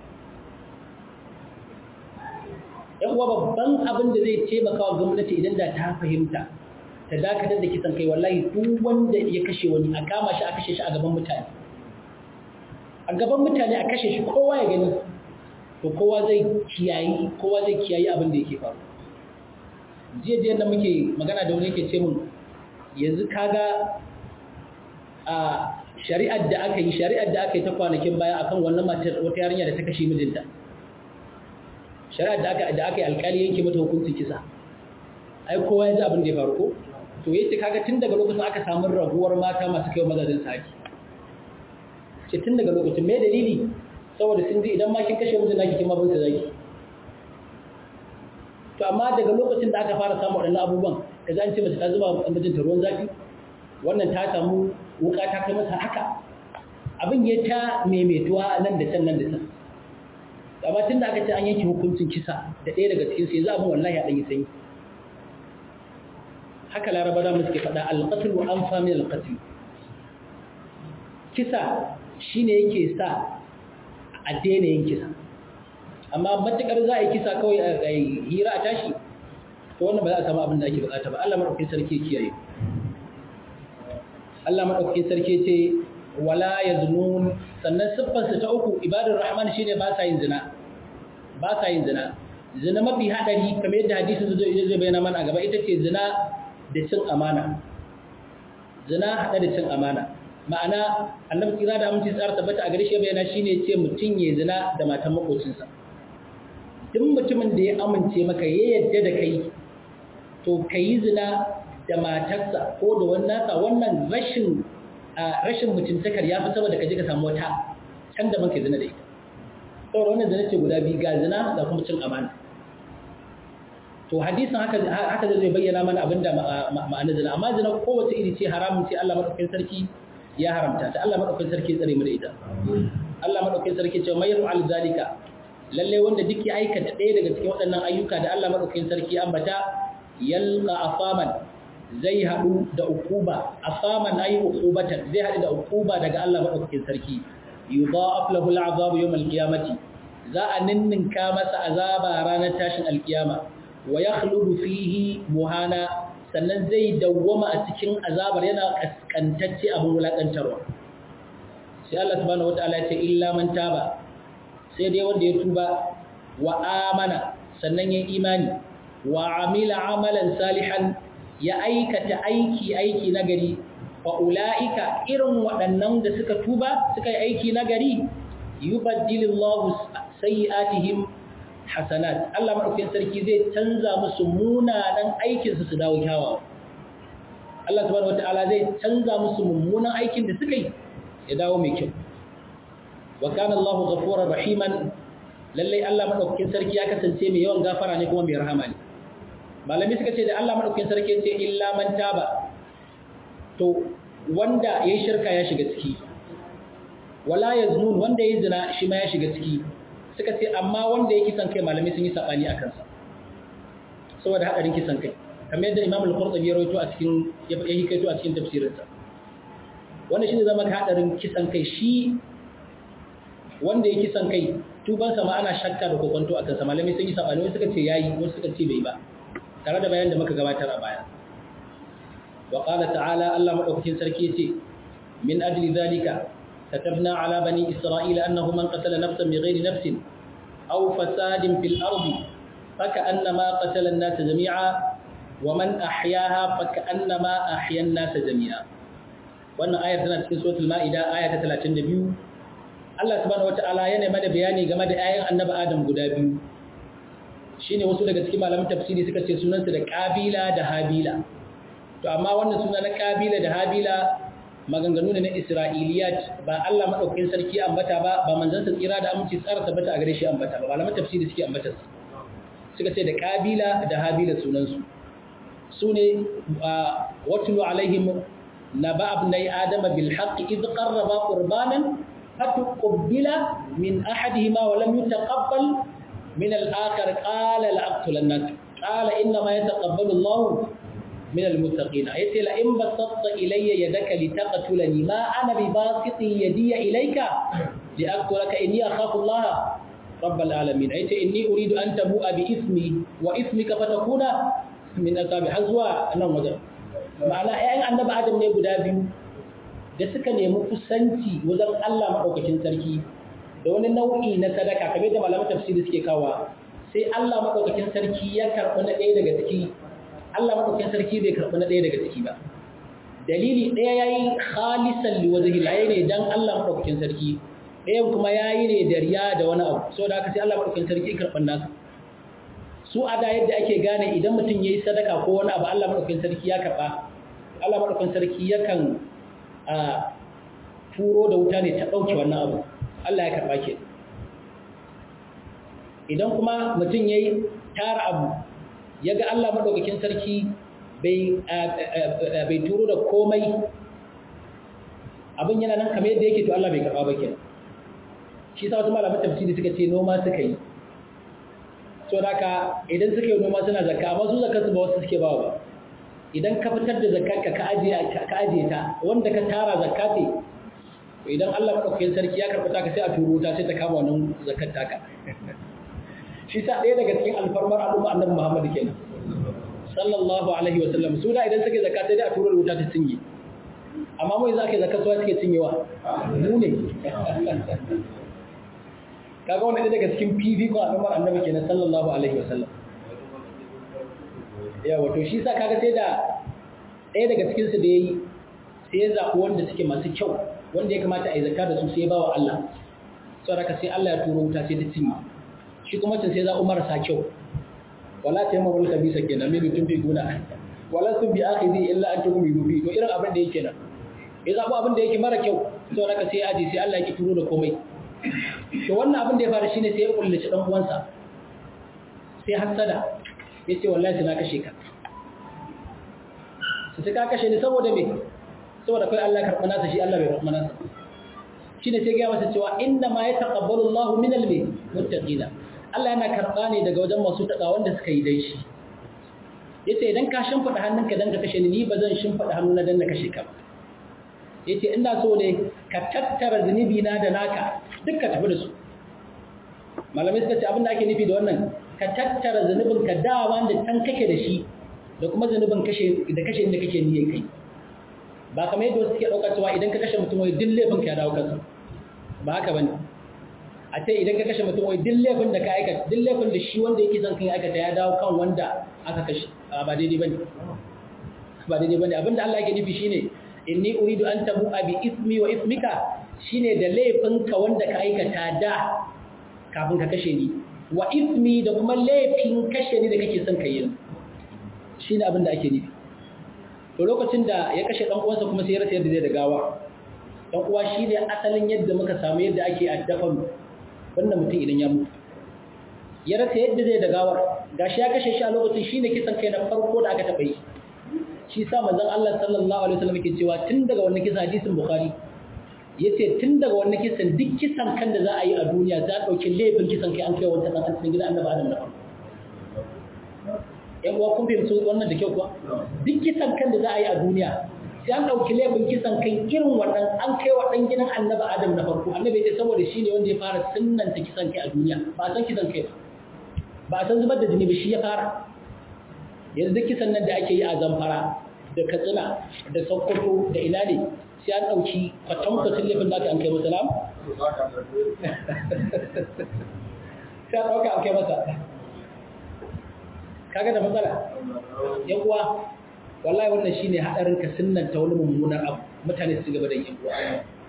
yan uwa babban abin da zai taimaka wa gwamnati idan da ta fahimta ta dakatar da kisan kai wallahi duk wanda ya kashe wani a kama shi a kashe shi a gaban mutane a gaban mutane a kashe shi kowa ya gani to kowa zai kiyayi kowa zai kiyayi abin da yake faru jiya jiya da muke magana da wani yake ce mun yanzu kaga a shari'ar da aka yi shari'ar da aka yi ta kwanakin baya akan wannan matar wata yarinya da ta kashe mijinta shari'ar da aka da aka yi alƙali yanke mata hukuncin kisa ai kowa ya ji abin da ya faru ko to yace kaga tun daga lokacin aka samu raguwar mata masu kai mazajin saki ce tun daga lokacin me dalili saboda sun ji idan ma kin kashe mijin naki kin ma bin sa zaki to amma daga lokacin da aka fara samu waɗannan abubuwan da za ce mace ta zuba mijinta ruwan zafi wannan ta samu wuka ta kai masa haka abin ya ta maimaituwa nan da can nan da can amma tun da aka ce an yanke hukuncin kisa da ɗaya daga cikin sai za a bin wallahi a ɗanyi sanyi haka laraba da suke faɗa alƙatul wa an fami alƙatul kisa shine yake sa a daina yin kisa amma matuƙar za a yi kisa kawai a hira a tashi to wannan ba za a samu abin da ake bukata ba Allah maɗaukakin sarki kiyaye Allah maɗaukakin sarki ce wala yaznun sannan siffarsa ta uku ibadar rahman shine ba sa yin zina ba sa yin zina zina mafi hadari kamar yadda hadisin zai zai bayyana mana a gaba ita ce zina da cin amana zina hada da cin amana ma'ana annabi kira da aminci tsara tabbata a gare shi bayyana shine ce mutun ya zina da matan makocinsa duk mutumin da ya amince maka ya yadda da kai to kai zina da matarsa ko da wannan nasa wannan rashin rashin mutuntakar ya fi saboda ka je ka samu wata can da kai zina da ita saboda wannan zina ce guda biyu ga zina da kuma cin amana to hadisin haka haka zai bayyana mana abinda ma'ana zina amma zina kowace iri ce haramun ce Allah madaukakin sarki ya haramta ta Allah madaukakin sarki ya tsare mu da ita Allah madaukakin sarki ce mai yaf'al zalika lalle wanda duk ya aikata ɗaya daga cikin waɗannan ayyuka da Allah madaukakin sarki ambata yalqa afaman zai haɗu da ukuba afaman ayi ukubatan zai haɗu da ukuba daga Allah madaukakin sarki yudha'af lahu al'azab yawm al-qiyamati za a ninninka masa azaba ranar tashin alkiyama wa yakhludu fihi muhana sannan zai dawwama a cikin azabar yana kaskantacce abin wulakantarwa sai Allah subhanahu wataala ya ce illa man taba sai dai wanda ya tuba wa amana sannan ya imani wa amila amalan salihan ya aikata aiki aiki nagari fa ulaika irin waɗannan da suka tuba suka yi aiki nagari yubaddilillahu sayyi'atihim hasanat Allah madaukakin sarki zai canza musu munanan aikin su su dawo kyawawa Allah subhanahu wataala zai canza musu mummunan aikin da suka yi ya dawo mai kyau wa kana Allahu ghafurur rahiman lalle Allah madaukakin sarki ya kasance mai yawan gafara ne kuma mai rahama ne malami suka ce da Allah madaukakin sarki ya ce illa man taba to wanda yayi shirka ya shiga ciki wala yaznun wanda yayi zina shi ma ya shiga ciki suka ce amma wanda ya kisan kai malamai sun yi sabani a kansa saboda hadarin kisan kai kamar yadda Imam Al-Qurtubi ya rawaito a cikin ya hikaito a cikin tafsirinsa wannan shine zama hadarin kisan kai shi wanda ya kisan kai tuban sa ma ana shakka da kokonto a kansa malamai sun yi sabani wasu suka ce yayi wasu suka ce bai ba tare da bayan da muka gabatar a baya wa qala ta'ala Allah madaukakin sarki yace min ajli zalika كتبنا على بني إسرائيل أنه من قتل نفسا بغير نفس أو فساد في الأرض فكأنما قتل الناس جميعا ومن أحياها فكأنما أحيا الناس جميعا wannan ayar tana cikin suratul ma'ida aya ta 32 Allah subhanahu wataala yana mana bayani game da ayan annabi Adam guda biyu shine wasu daga cikin malaman tafsiri suka ce sunansa da Qabila da Habila to amma wannan suna na Qabila da Habila maganganu ne na Isra'iliyat ba Allah madaukakin sarki ambata ba ba manzon sa tsira da aminci tsara tabbata a gare shi ambata ba malaman tafsiri suke ambata suka ce da Qabila da Habila sunansu sune watlu alaihim نبأ ابني آدم بالحق إذ قربا قربانا فتقبل من أحدهما ولم يتقبل من الآخر قال لأقتلنك قال إنما يتقبل الله من المتقين أيتي لئن بسطت إلي يدك لتقتلني ما أنا بباسط يدي إليك لأقتلك إني أخاف الله رب العالمين أيتي إني أريد أن تبوء بإثمي وإثمك فتكون من أصحاب حزوى أنا وجه ma'ana ‘ya'yan annaba adam ne guda biyu da suka nemi kusanci wajen Allah maɗaukacin sarki da wani nau'i na sadaka kamar da malaman tafsiri suke kawa sai Allah maɗaukacin sarki ya karɓi na ɗaya daga ciki Allah maɗaukacin sarki bai karɓi na ɗaya daga ciki ba dalili ɗaya ya yi khalisan liwajhi ya ne dan Allah maɗaukacin sarki ɗayan kuma ya yi ne da riya da wani abu saboda haka sai Allah maɗaukacin sarki karɓan nasa su a da yadda ake gane idan mutum ya yi sadaka ko wani abu Allah maɗaukin sarki ya karɓa Allah maɗaukin sarki yakan turo da wuta ne ta ɗauke wannan abu Allah ya karɓa ke idan kuma mutum ya yi tara abu ya ga Allah maɗaukakin sarki bai turo da komai abin yana nan kamar yadda yake to Allah bai karɓa ba ke shi sa wasu malaman tafsiri suka ce noma suka yi so da idan suka yi noma suna zakka amma su zakka su ba wasu suke bawa ba idan ka fitar da zakkarka ka ajiye ka ajiye ta wanda ka tara zakka ce to idan Allah madaukakin sarki ya karɓa ka sai a turo ta sai ta kama wannan zakkar taka shi sa ɗaya daga cikin alfarmar al'umma annabi Muhammad kenan sallallahu alaihi wa sallam su da idan suke zakka sai dai a turo da wuta ta cinye amma mu yanzu ake zakka su suke cinyewa mu ne kaga wannan daga cikin fifikon al'ummar annabi kenan sallallahu alaihi wasallam ya wato shi sa kaga sai da ɗaya daga cikin su da yayi sai ya zaɓi wanda suke masu kyau wanda ya kamata a yi zakka da su sai ya bawa Allah saboda sai Allah ya turo wuta sai ta cinye shi kuma can sai za umar sa kyau wala ta yamma wal kabisa kenan min tun fi guna wala sun bi akhidi illa an tukum yubi to irin abin da yake nan ya zaɓi abin da yake mara kyau saboda sai ya aje sai Allah ya ki turo da komai to wannan abin da ya faru shine sai ya kullace dan uwansa sai hasada yace wallahi sai na kashe ka sai ka kashe ni saboda me saboda kai Allah karɓa nasa shi Allah bai karɓa nasa shine sai ga masa cewa inna ma yataqabbalu Allahu minal muttaqina Allah yana karɓa ne daga wajen masu taka wanda suka yi dai shi yace idan ka shimfida hannunka dan ka kashe ni ni bazan shimfida hannuna dan na kashe ka ba yace ina so ne ka tattara zunubi na da naka duk ka tafi da su malamai suka ce abin da ake nufi da wannan ka tattara zunubin ka dawa da can kake da shi da kuma zunubin kashe da kashe inda kake niyyar kai ba kamar yadda wasu suke ɗaukar cewa idan ka kashe mutum wai duk laifin ka ya dawo kansa ba haka bane a ce idan ka kashe mutum wai duk laifin da ka aikata duk laifin da shi wanda yake son kan aikata ya dawo kan wanda aka kashe ba daidai bane ba daidai bane abinda Allah yake nufi shine inni uridu an tabu'a bi ismi wa ismika shine da laifinka wanda ka aikata da kafin ka kashe ni wa ismi da kuma laifin kashe ni da kake son ka yi shine abin da ake nufi to lokacin da ya kashe dan uwansa kuma sai ya rasa yadda zai da gawa dan uwa shine asalin yadda muka samu yadda ake addafan wannan mutum idan ya mutu ya rasa yadda zai da gawar gashi ya kashe shi a lokacin shine kisan kai na farko da aka taɓa yi shi sa manzon Allah sallallahu alaihi wasallam yake cewa tun daga wannan kisan hadisin bukhari yace tun daga wannan kisan duk kisan kan da za a yi a duniya za a dauki laifin kisan kai an kai wata dan cikin gidan annabi Adam na farko yan uwa kun fahimci wannan da kyau kuwa duk kisan kan da za a yi a duniya sai an dauki laifin kisan kan irin wannan an kai wa dan gidan annabi Adam na farko annabi ya saboda shine wanda ya fara sunnanta kisan kai a duniya ba san kisan kai ba san zubar da jini ba shi ya fara yanzu kisan nan da ake yi a zamfara da katsina da sokoto da ina ne sai an ɗauki kwatankwacin laifin da aka an kai masa lam? sai an ɗauka an kai masa kaga da matsala yan uwa wallahi wannan shine hadarin ka sunnanta wani mummunar abu mutane su gaba da yin uwa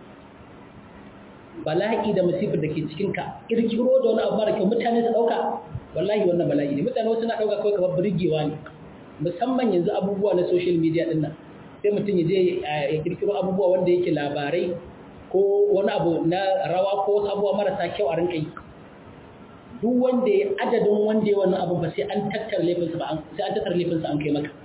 bala'i da musifar da ke cikin ka kirkiro da wani abu mara kyau mutane su dauka wallahi wannan bala'i ne mutane wasu na dauka kawai kamar burgewa ne musamman yanzu abubuwa na social media din nan sai mutum ya je ya kirkiro abubuwa wanda yake labarai ko wani abu na rawa ko wasu abubuwa marasa kyau a rinka yi duk wanda ya adadin wanda ya wannan abu ba sai an tattara laifinsa ba sai an tattara laifinsa an kai maka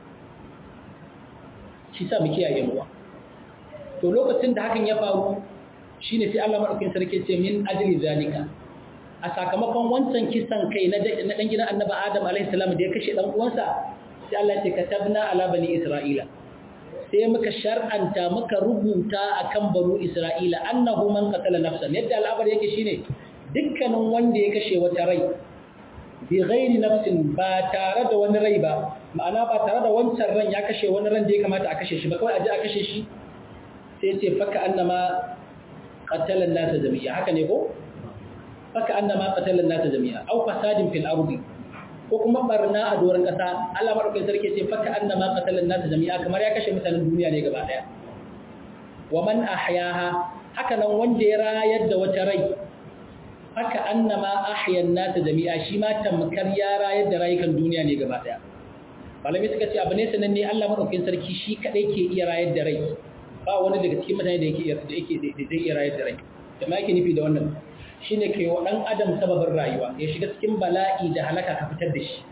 shi sa mu kiyaye ruwa to lokacin da hakan ya faru shine sai Allah madaukakin sarki ce min ajli zalika a sakamakon wancan kisan kai na dan gidan Annabi Adam alaihi salam da ya kashe dan uwansa sai Allah ya ce katabna ala bani Isra'ila sai muka shar'anta muka rubuta akan banu Isra'ila annahu man qatala nafsan yadda al'amari yake shine dukkanin wanda ya kashe wata rai bi ghairi nafsin ba tare da wani rai ba ma'ana ba tare da wancan ran ya kashe wani ran da ya kamata a kashe shi ba kawai a ji a kashe shi sai ce faka annama qatala an-nas jami'a haka ne ko faka annama qatala an-nas jami'a aw fasadin fil ardi ko kuma barna a doron kasa Allah madaukakin sarki ce faka annama qatala an-nas jami'a kamar ya kashe mutanen duniya ne gaba daya wa man ahyaha haka nan wanda ya rayar da wata rai haka annama ahyan nasa jami'a shi ma tamkar ya rayar da rayukan duniya ne gaba daya malami suka ce abu ne sananne Allah madaukakin sarki shi kadai ke iya rayar da rai ba wani daga cikin mutane da yake da yake da zai iya rayar da rai da ma yake nufi da wannan shine kai wa dan adam sababin rayuwa ya shiga cikin bala'i da halaka ka fitar da shi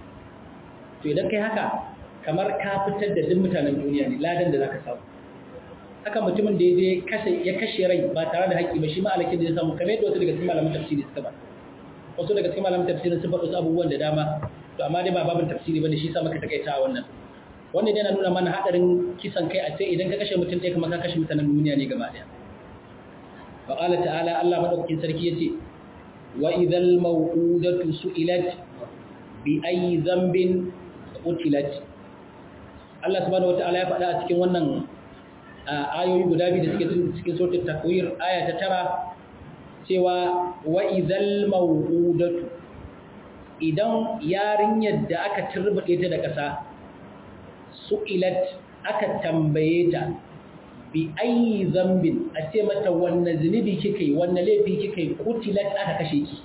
to idan kai haka kamar ka fitar da duk mutanen duniya ne ladan da zaka samu haka mutumin da ya kashe ya kashe rai ba tare da haƙƙi ba shi ma alakin da ya samu kamar yadda wasu daga cikin malaman tafsiri suka ba wasu daga cikin malaman tafsiri sun faɗo abubuwan da dama to amma dai ba babin tafsiri bane shi sa maka takaita wannan wannan yana nuna mana hadarin kisan kai a ce idan ka kashe mutum ɗaya kuma ka kashe mutanen duniya ne gaba ɗaya wa qala ta'ala Allah madaukakin sarki yace wa idhal maw'udatu su'ilat bi ayyi dhanbin qutilat Allah subhanahu wata'ala ya faɗa a cikin wannan ayoyi guda biyu da suke cikin suratul takwir aya ta tara cewa wa idhal maw'udatu idan yarinyar da aka turbuɗe ta da ƙasa su'ilat aka tambaye ta bi ayi zambin a ce mata wanne zunubi kika yi wanne laifi kika yi kutilat aka kashe ki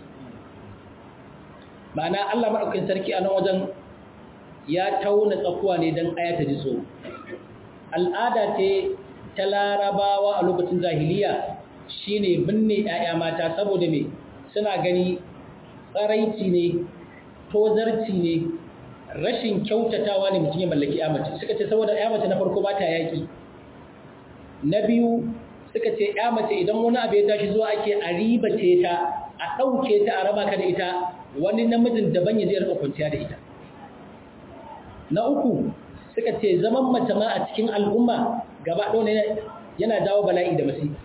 ma'ana Allah maɗaukin sarki a nan wajen ya tauna tsakuwa ne don aya ta ji tsoro al'ada ce ta larabawa a lokacin jahiliya shine binne 'ya'ya mata saboda me suna gani tsaraici ne tozarci ne rashin kyautatawa ne mutum ya mallaki mace suka ce saboda mace na farko ba ta yaƙi na biyu suka ce mace idan wani abu ya tashi zuwa ake a ribace ta a ɗauke ta a raba ka da ita wani namijin daban ya zai rika kwanciya da ita na uku suka ce zaman mace ma a cikin al'umma gaba ɗaya yana dawo bala'i da masifa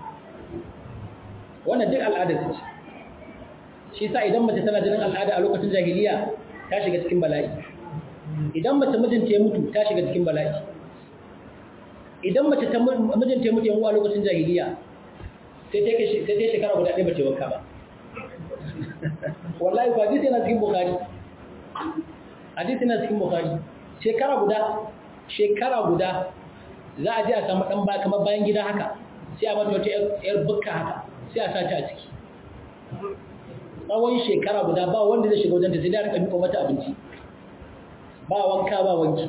wannan duk al'adar ce shi sa idan mace tana jinin al'ada a lokacin jahiliya ta shiga cikin bala'i idan mace mijinta ya mutu ta shiga cikin bala'i idan mace ta mijinta ya mutu yan uwa lokacin jahiliya sai ta yi shekara guda ɗaya bace wanka ba wallahi ba hadisi yana cikin bukhari hadisi yana cikin bukhari shekara guda shekara guda za a je a samu ɗan ba kamar bayan gida haka sai a mata wata yar bukka haka sai a sa ta a ciki tsawon shekara guda ba wanda zai shiga wajenta sai da rika miƙo mata abinci ba wanka ba wanki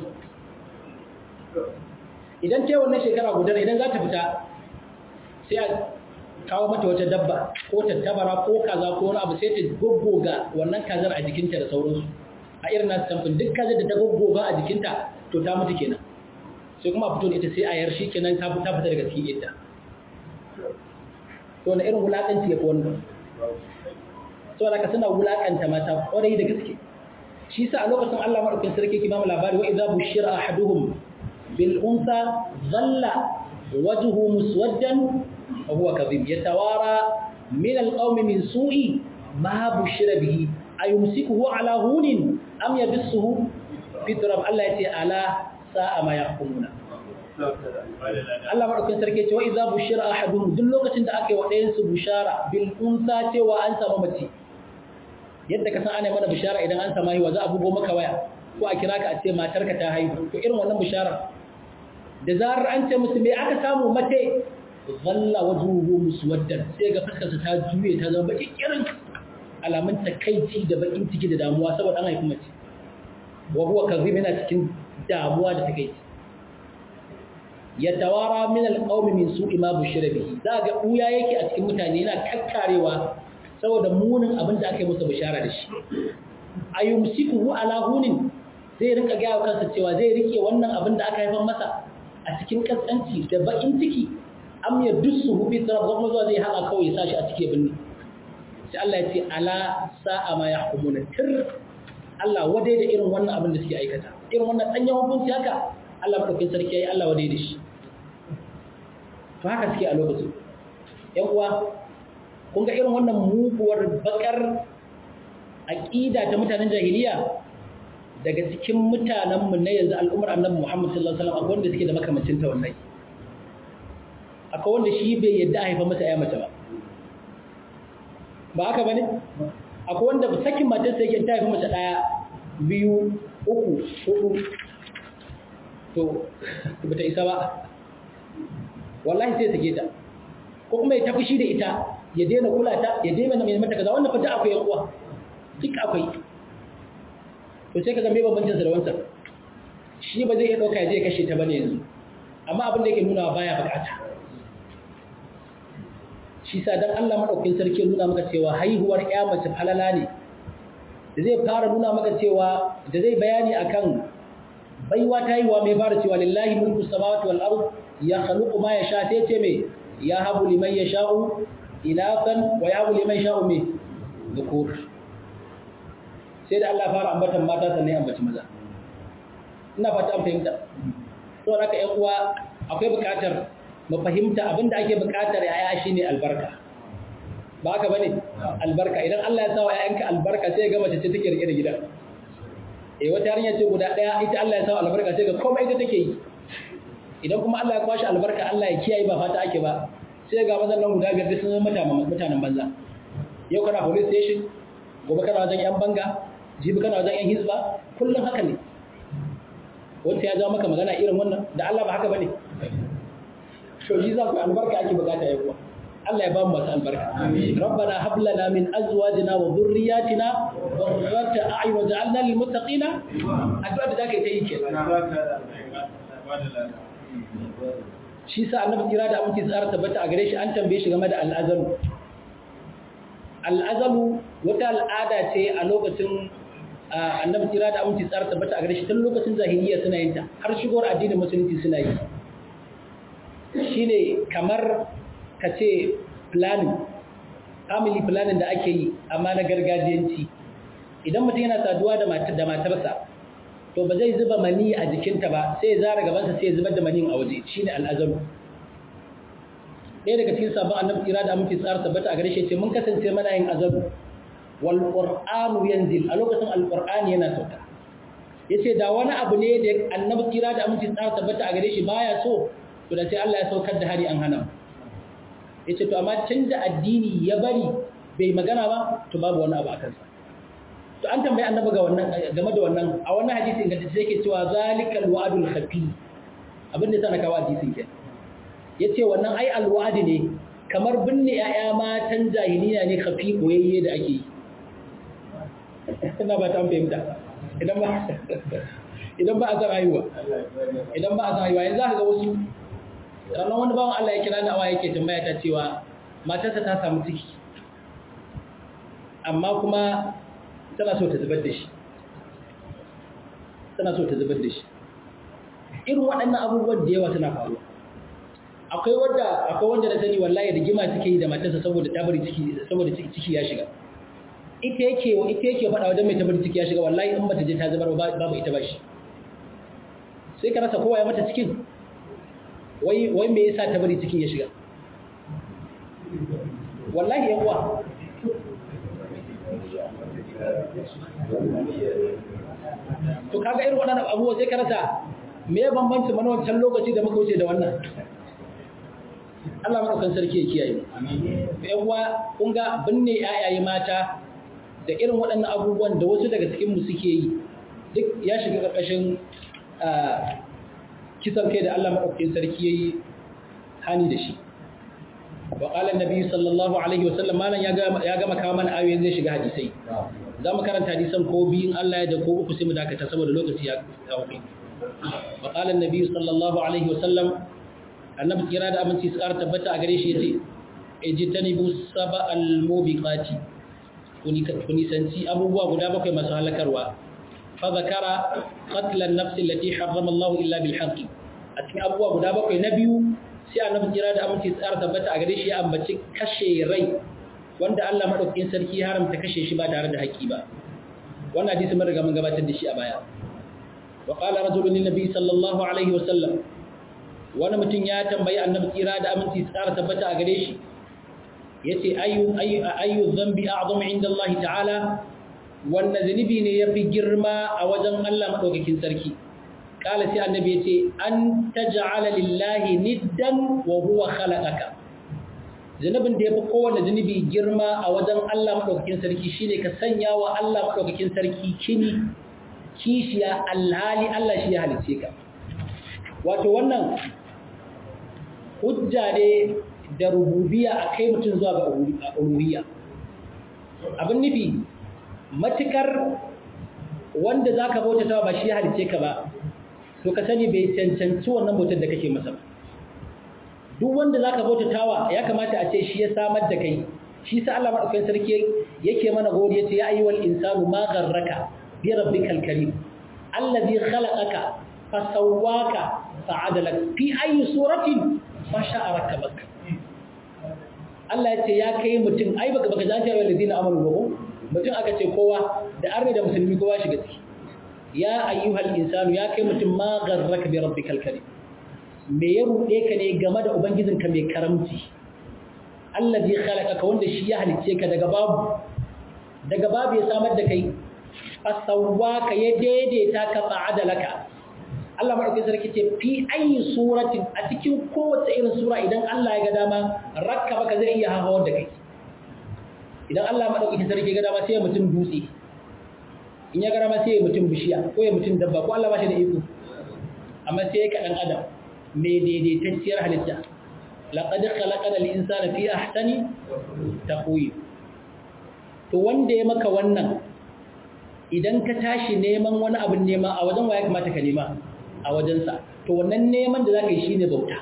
idan ce wannan shekara guda idan za ta fita sai a kawo mata wata dabba ko tattabara ko kaza ko wani abu sai ta goggoga wannan kazar a jikinta da sauransu a irin nasu tamfin duk kazar da ta goggoga a jikinta to ta mutu kenan sai kuma fito da ita sai a yar shi kenan ta fita daga cikin ita to na irin wulaƙanci ya fi wannan saboda ka suna wulakanta mata kwarai da gaske shi sa a lokacin Allah madaukakin sarki ke ba mu labari wa idza bushira ahaduhum bil unsa dhalla wajhu muswaddan wa huwa kadhib yatawara min al qawmi min su'i ma bushira bihi ayumsikuhu ala hunin am yabsuhu fi turab Allah yace ala sa'a ma yahkumuna Allah madaukakin sarki ce wa idza bushira ahaduhum duk lokacin da aka yi wa ɗayan su bushara bil unsa cewa an samu mace yadda ka san ana mana bishara idan an samu haihuwa za a bugo maka waya ko a kira ka a ce matarka ta haihu to irin wannan bishara da zarar an ce musu me aka samu mace zalla wajhuhu muswaddan sai ga fuskarsa ta juye ta zama baki kirin alamun takaici da bakin ciki da damuwa saboda an haifi mace wa huwa kadhib yana cikin damuwa da takaici yatawara min alqawmi min su'i ma bushira bihi za ga uya yake a cikin mutane yana kakkarewa saboda munin abin da aka yi masa bishara da shi ayumsikuhu ala hunin zai rinka gaya kansa cewa zai rike wannan abin da aka haifar masa a cikin kaskanci da bakin ciki am ya dusu bi tarab kuma zuwa zai haka kawai sashi a cikin binni sai Allah ya ce ala sa'a ma yahkumuna tir Allah wadai da irin wannan abin da suke aikata irin wannan danyen hukunci haka Allah madaukakin sarki yayi Allah wadai da shi to haka suke a lokacin yan uwa kun ga irin wannan muguwar bakar aqida ta mutanen jahiliya daga cikin mutanenmu na yanzu al'ummar annabi Muhammad sallallahu alaihi wasallam akwai wanda suke da makamancin ta wallahi akwai wanda shi bai yadda a haifa masa ya mace ba ba haka bane akwai wanda sakin matar sai yake ta haifa mace daya biyu uku hudu to bata isa ba wallahi sai sake ta ko kuma ya tafi shi da ita ya daina kula ta ya daina mai mata kaza wannan fata akwai yan uwa duk akwai to sai kaga me bambancin sa da wancan shi ba zai iya dauka ya je kashe ta bane yanzu amma abin da yake nuna baya bukata shi sa dan Allah madaukakin sarki nuna maka cewa haihuwar ƴa mace falala ne da zai fara nuna maka cewa da zai bayani akan baiwa ta haihuwa mai fara cewa lillahi mulku samawati wal ard ya khaluqu ma yasha sai ce me ya habu liman yasha'u inafan wa ya habu liman yasha'u me dhukur sai da Allah fara ambatan mata sannan ya ambaci maza ina fata an fahimta to haka ƴan uwa akwai buƙatar mu fahimta abinda ake buƙatar yaya shine albarka ba haka bane albarka idan Allah ya sa wa ƴaƴanka albarka sai ga mace ce take rike da gida eh wata yarinya ce guda daya ita Allah ya sa albarka sai ga komai ita take yi idan kuma Allah ya kwashi albarka Allah ya kiyaye ba fata ake ba sai ga mazan nan guda biyar sun zama mutanen banza yau kana police station gobe kana wajen yan banga jibi kana wajen yan hizba kullum haka ne wanda ya zama maka magana irin wannan da Allah ba haka bane to yi za ku albarka ake bukata ya kuwa Allah ya ba mu masu albarka rabbana hab lana min azwajina wa dhurriyyatina qurrata a'yun waj'alna lil muttaqina addu'a da zaka yi ta yi kenan shi sa annabi kira da aminci tsara tabbata a gare shi an tambaye shi game da al'azalu al'azalu wata al'ada ce a lokacin annabi kira da aminci tsara tabbata a gare shi tun lokacin zahiriya suna yin ta har shigowar addinin musulunci suna yi shine kamar ka ce planning family planning da ake yi amma na gargajiyanci idan mutum yana saduwa da matarsa to ba zai zuba mani a jikinta ba sai ya zara gabansa sai ya zubar da manin a waje shine al'azalu ɗaya daga cikin sabon annabi tsira da aminci tsara tabbata a gare shi ce mun kasance mana yin azabu wal qur'anu yanzil a lokacin alqur'ani yana sauka yace da wani abu ne da annabi tsira da aminci tsara tabbata a gare shi baya so to da sai Allah ya saukar da hari an hana yace to amma canza addini ya bari bai magana ba to babu wani abu a kansa to an tambayi annabi ga wannan game da wannan a wannan hadisi inganta sai yake cewa zalikal wa'dul khafi abin da sana kawo hadisin ke yace wannan ai alwa'di ne kamar binne yaya matan jahiliya ne khafi koyayye da ake yi ina ba ta fahimta idan ba idan ba a san rayuwa idan ba a san rayuwa yanzu aka ga wasu ranar wani bawan Allah ya kira ni awa yake tambaya ta cewa matarsa ta samu ciki amma kuma tana so ta zubar da shi tana so ta zubar da shi irin waɗannan abubuwan da yawa suna faruwa akwai wanda akwai wanda na sani wallahi rigima take yi da matarsa saboda ta bari ciki saboda ciki ya shiga ita yake ita yake faɗa wajen mai ta bari ciki ya shiga wallahi in bata je ta zubar babu ita ba shi sai ka rasa kowa ya mata cikin wai wai me yasa ta bari cikin ya shiga wallahi yan uwa to kaga irin waɗannan abubuwa sai ka rasa me ya bambanci mana wancan lokaci da muka wuce da wannan Allah madaukan sarki ya kiyaye mu yan uwa kun ga binne ayaye mata da irin waɗannan abubuwan da wasu daga cikin mu suke yi duk ya shiga ƙarƙashin kisan kai da Allah maɗaukakin sarki yayi hani da shi wa qala annabi sallallahu alaihi wasallam malan ya ga ya gama kawo mana ayoyin zai shiga hadisai za mu karanta hadisan ko biyun Allah ya da ko uku sai mu dakata saboda lokaci ya kauke wa qala annabi sallallahu alaihi wasallam annabi kira da aminci su ƙara tabbata a gare shi yace ejtanibu saba al-mubiqati kuni kuni sanci abubuwa guda bakwai masu halakarwa fa zakara qatl an-nafs allati harrama Allah illa bil haqq a cikin abubuwa guda bakwai na biyu sai annabi kira da aminci su ƙara tabbata a gare shi ya ambaci kashe rai wanda Allah madaukakin sarki ya haramta kashe shi ba tare da haƙƙi ba wannan hadisi mun riga mun gabatar da shi a baya wa qala rajulun lin nabi sallallahu alaihi wa sallam wani mutum ya tambayi annabi tsira da aminci tsara tabbata a gare shi yace ayu ayu ayu dhanbi a'zamu inda Allah ta'ala wannan zunubi ne yafi girma a wajen Allah madaukakin sarki kala sai annabi yace an taj'ala lillahi niddan wa huwa khalaqaka zunubin da yafi kowanne zunubi girma a wajen Allah madaukakin sarki shine ka sanya wa Allah madaukakin sarki kini kishiya alhali Allah shi ya halice ka wato wannan hujja ne da rububiya a kai mutum zuwa ga uluhiyya abin nufi matukar wanda za ka bautatawa ba shi halice ka ba to ka sani bai cancanci wannan bautar da kake masa duk wanda za ka bautatawa ya kamata a ce shi ya samar da kai shi sa Allah maɗaukakin sarki yake mana gori yace ya ayyuhal insanu ma gharraka bi rabbikal karim allazi khalaqaka fasawwaka fa'adalak fi ayi suratin fasha'a rakabak Allah ya ce ya kai mutum ai baka baka zanta wa ladina amanu ba mutum aka ce kowa da arni da musulmi kowa shiga ciki ya ayyuhal insanu ya kai mutum ma gharraka bi rabbikal karim me ya rude ka ne game da ubangijinka mai karamci allazi khalaqaka wanda shi ya halice ka daga babu daga babu ya samar da kai fasawwaka ya daidaita ka fa'adalaka Allah maɗauki sarki ce fi ayi suratin a cikin kowace irin sura idan Allah ya ga dama rakka baka zai iya hawar da kai idan Allah maɗauki sarki ga dama sai ya mutum dutse in ya ga dama sai ya mutum bishiya ko ya mutum dabba ko Allah ba shi da iko amma sai ya kaɗan adam mai daidaitacciyar halitta laqad khalaqana al-insana fi ahsani taqwim to wanda ya maka wannan idan ka tashi neman wani abin nema a wajen waya kamata ka nema a wajensa to wannan neman da za ka yi shi ne bauta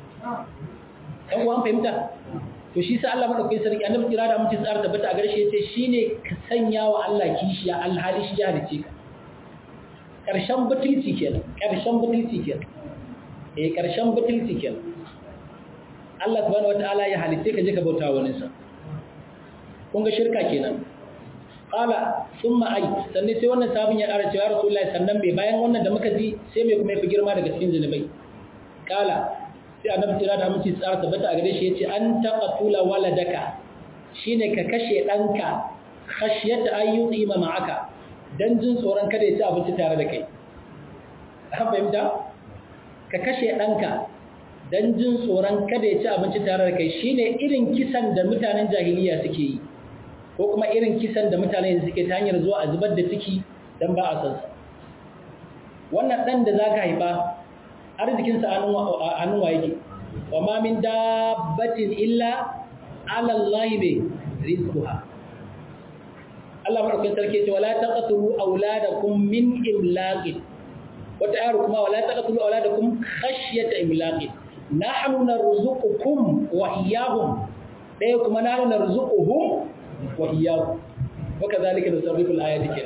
ɗan uwan fahimta to shi sa Allah maɗaukai sarki annabi kira da mutum tsara tabbata a garshe ce shi ne ka sanya wa Allah kishiya alhali shi ya halice ka ƙarshen butulci kenan ƙarshen butulci kenan eh ƙarshen butulci kenan Allah subhanahu wataala ya halice ka je ka bauta wa wani sa kun ga shirka kenan qala thumma ay sannan sai wannan sabon ya ƙara cewa rasulullahi sannan bai bayan wannan da muka ji sai mai kuma yafi girma daga cikin zinubai qala sai annabi tira da aminci tsara tabbata a gare shi yace an taqatula waladaka shine ka kashe danka khashyata ayyuti ma ma'aka dan jin tsoron kada ya ci abinci tare da kai an fahimta ka kashe danka dan jin tsoron kada ya ci abinci tare da kai shine irin kisan da mutanen jahiliya suke yi ko kuma irin kisan da mutane suke ta hanyar zuwa a zubar da ciki don ba a san sa wannan ɗan da za ka haifa arzikinsa a hannun wa yake wa ma min dabbatin illa alallahi mai rizquha Allah madaukakin sarki ce wala taqtulu auladakum min imlaqin wata ayar kuma wala taqtulu auladakum khashyata imlaqin nahnu narzuqukum wa iyyahum dai kuma nahnu narzuquhum wa iyyakum wa kadhalika nusarrifu al-ayati kin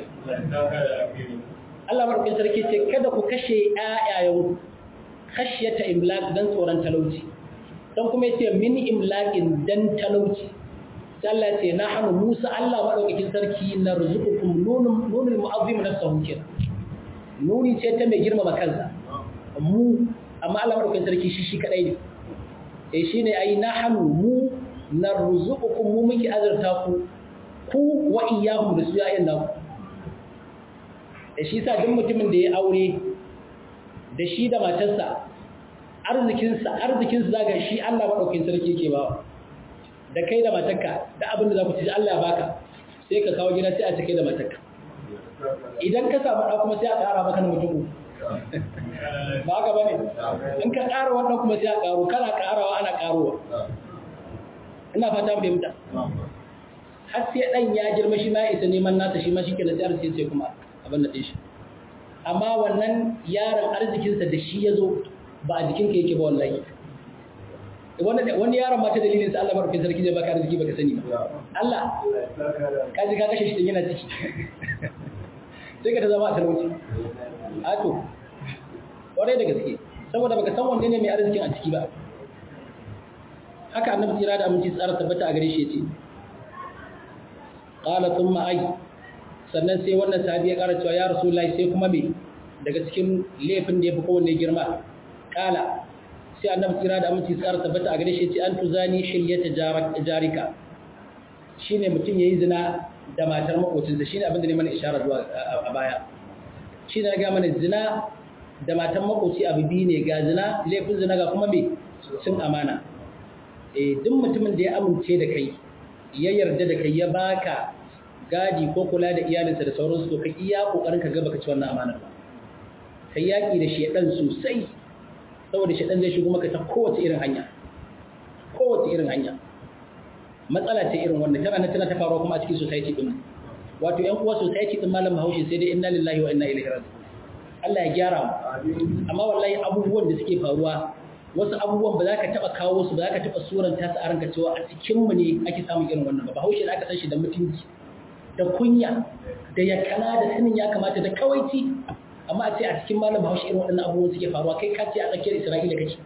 Allah madaukakin sarki ce kada ku kashe ayayen khashyata imlaq dan tsoron talauci dan kuma yace min imlaqin dan talauci sai Allah ce nahnu Musa Allah madaukakin sarki narzuqukum nunun nunul mu'azzim nafsuhu kin nuni ce ta mai girmama kansa mu amma Allah madaukakin sarki shi shi kadai ne eh shine ai nahnu mu narzuqukum mu muke azurta ku ku wa iyyahum da su yayin naku da shi sa duk mutumin da ya aure da shi da matarsa arzikinsa arzikinsa zaga shi Allah madaukakin sarki yake ba da kai da matarka da abin da za ku ci Allah ya baka sai ka kawo gida sai a cike da matarka idan ka samu ɗa kuma sai a ƙara maka na mutum ba haka ba ne in ka ƙara wannan kuma sai a ƙaro kana ƙarawa ana ƙarowa ina fata mu fahimta har sai ɗan ya girma shi ma ya isa neman nasa shi ma shi kenan sai arziki sai kuma abin da shi amma wannan yaron arzikinsa da shi ya zo ba a jikinka yake ba wallahi wani yaron mata dalilin sa Allah barfin sarki zai baka arziki baka sani ba Allah ka ji ka kashe shi din yana ciki sai ka ta zama a talauci a to kwarai da gaske saboda baka san wanne ne mai arzikin a ciki ba haka annabi tsira da aminci tsara tabbata a gare shi yace qala thumma ay sannan sai wannan sahabi ya ƙara cewa ya rasulullahi sai kuma me daga cikin laifin da ya fi kowanne girma qala sai annabi tsira da aminci tsara tabbata a gare shi yace an tuzani shilyata jarika shine mutum yayi zina da matar makocinsa shine abin da ne mana isharar zuwa a baya shine ga mana zina da matan makoci abu biyu ne ga zina laifin zina ga kuma me cin amana eh duk mutumin da ya amince da kai ya yarda da kai ya baka gadi ko kula da iyalinsa da sauransu to ka iya kokarin ka ga baka ci wannan amana ba kai yaki da shedan sosai saboda shedan zai shigo maka ta kowace irin hanya kowace irin hanya matsala ce irin wannan tana nan tana ta faruwa kuma a cikin society din wato yan uwa society din malam Bahaushe sai dai inna lillahi wa inna ilaihi raji'un Allah ya gyara mu amma wallahi abubuwan da suke faruwa wasu abubuwan ba za ka taba kawo su ba za ka taba suranta su a ranka cewa a cikin mu ne ake samun irin wannan ba Bahaushe da aka san shi da mutunci da kunya da yakana da sanin ya kamata da kawaici amma a ce a cikin malam Bahaushe irin waɗannan abubuwan suke faruwa kai ka ce a tsakiyar Isra'ila kake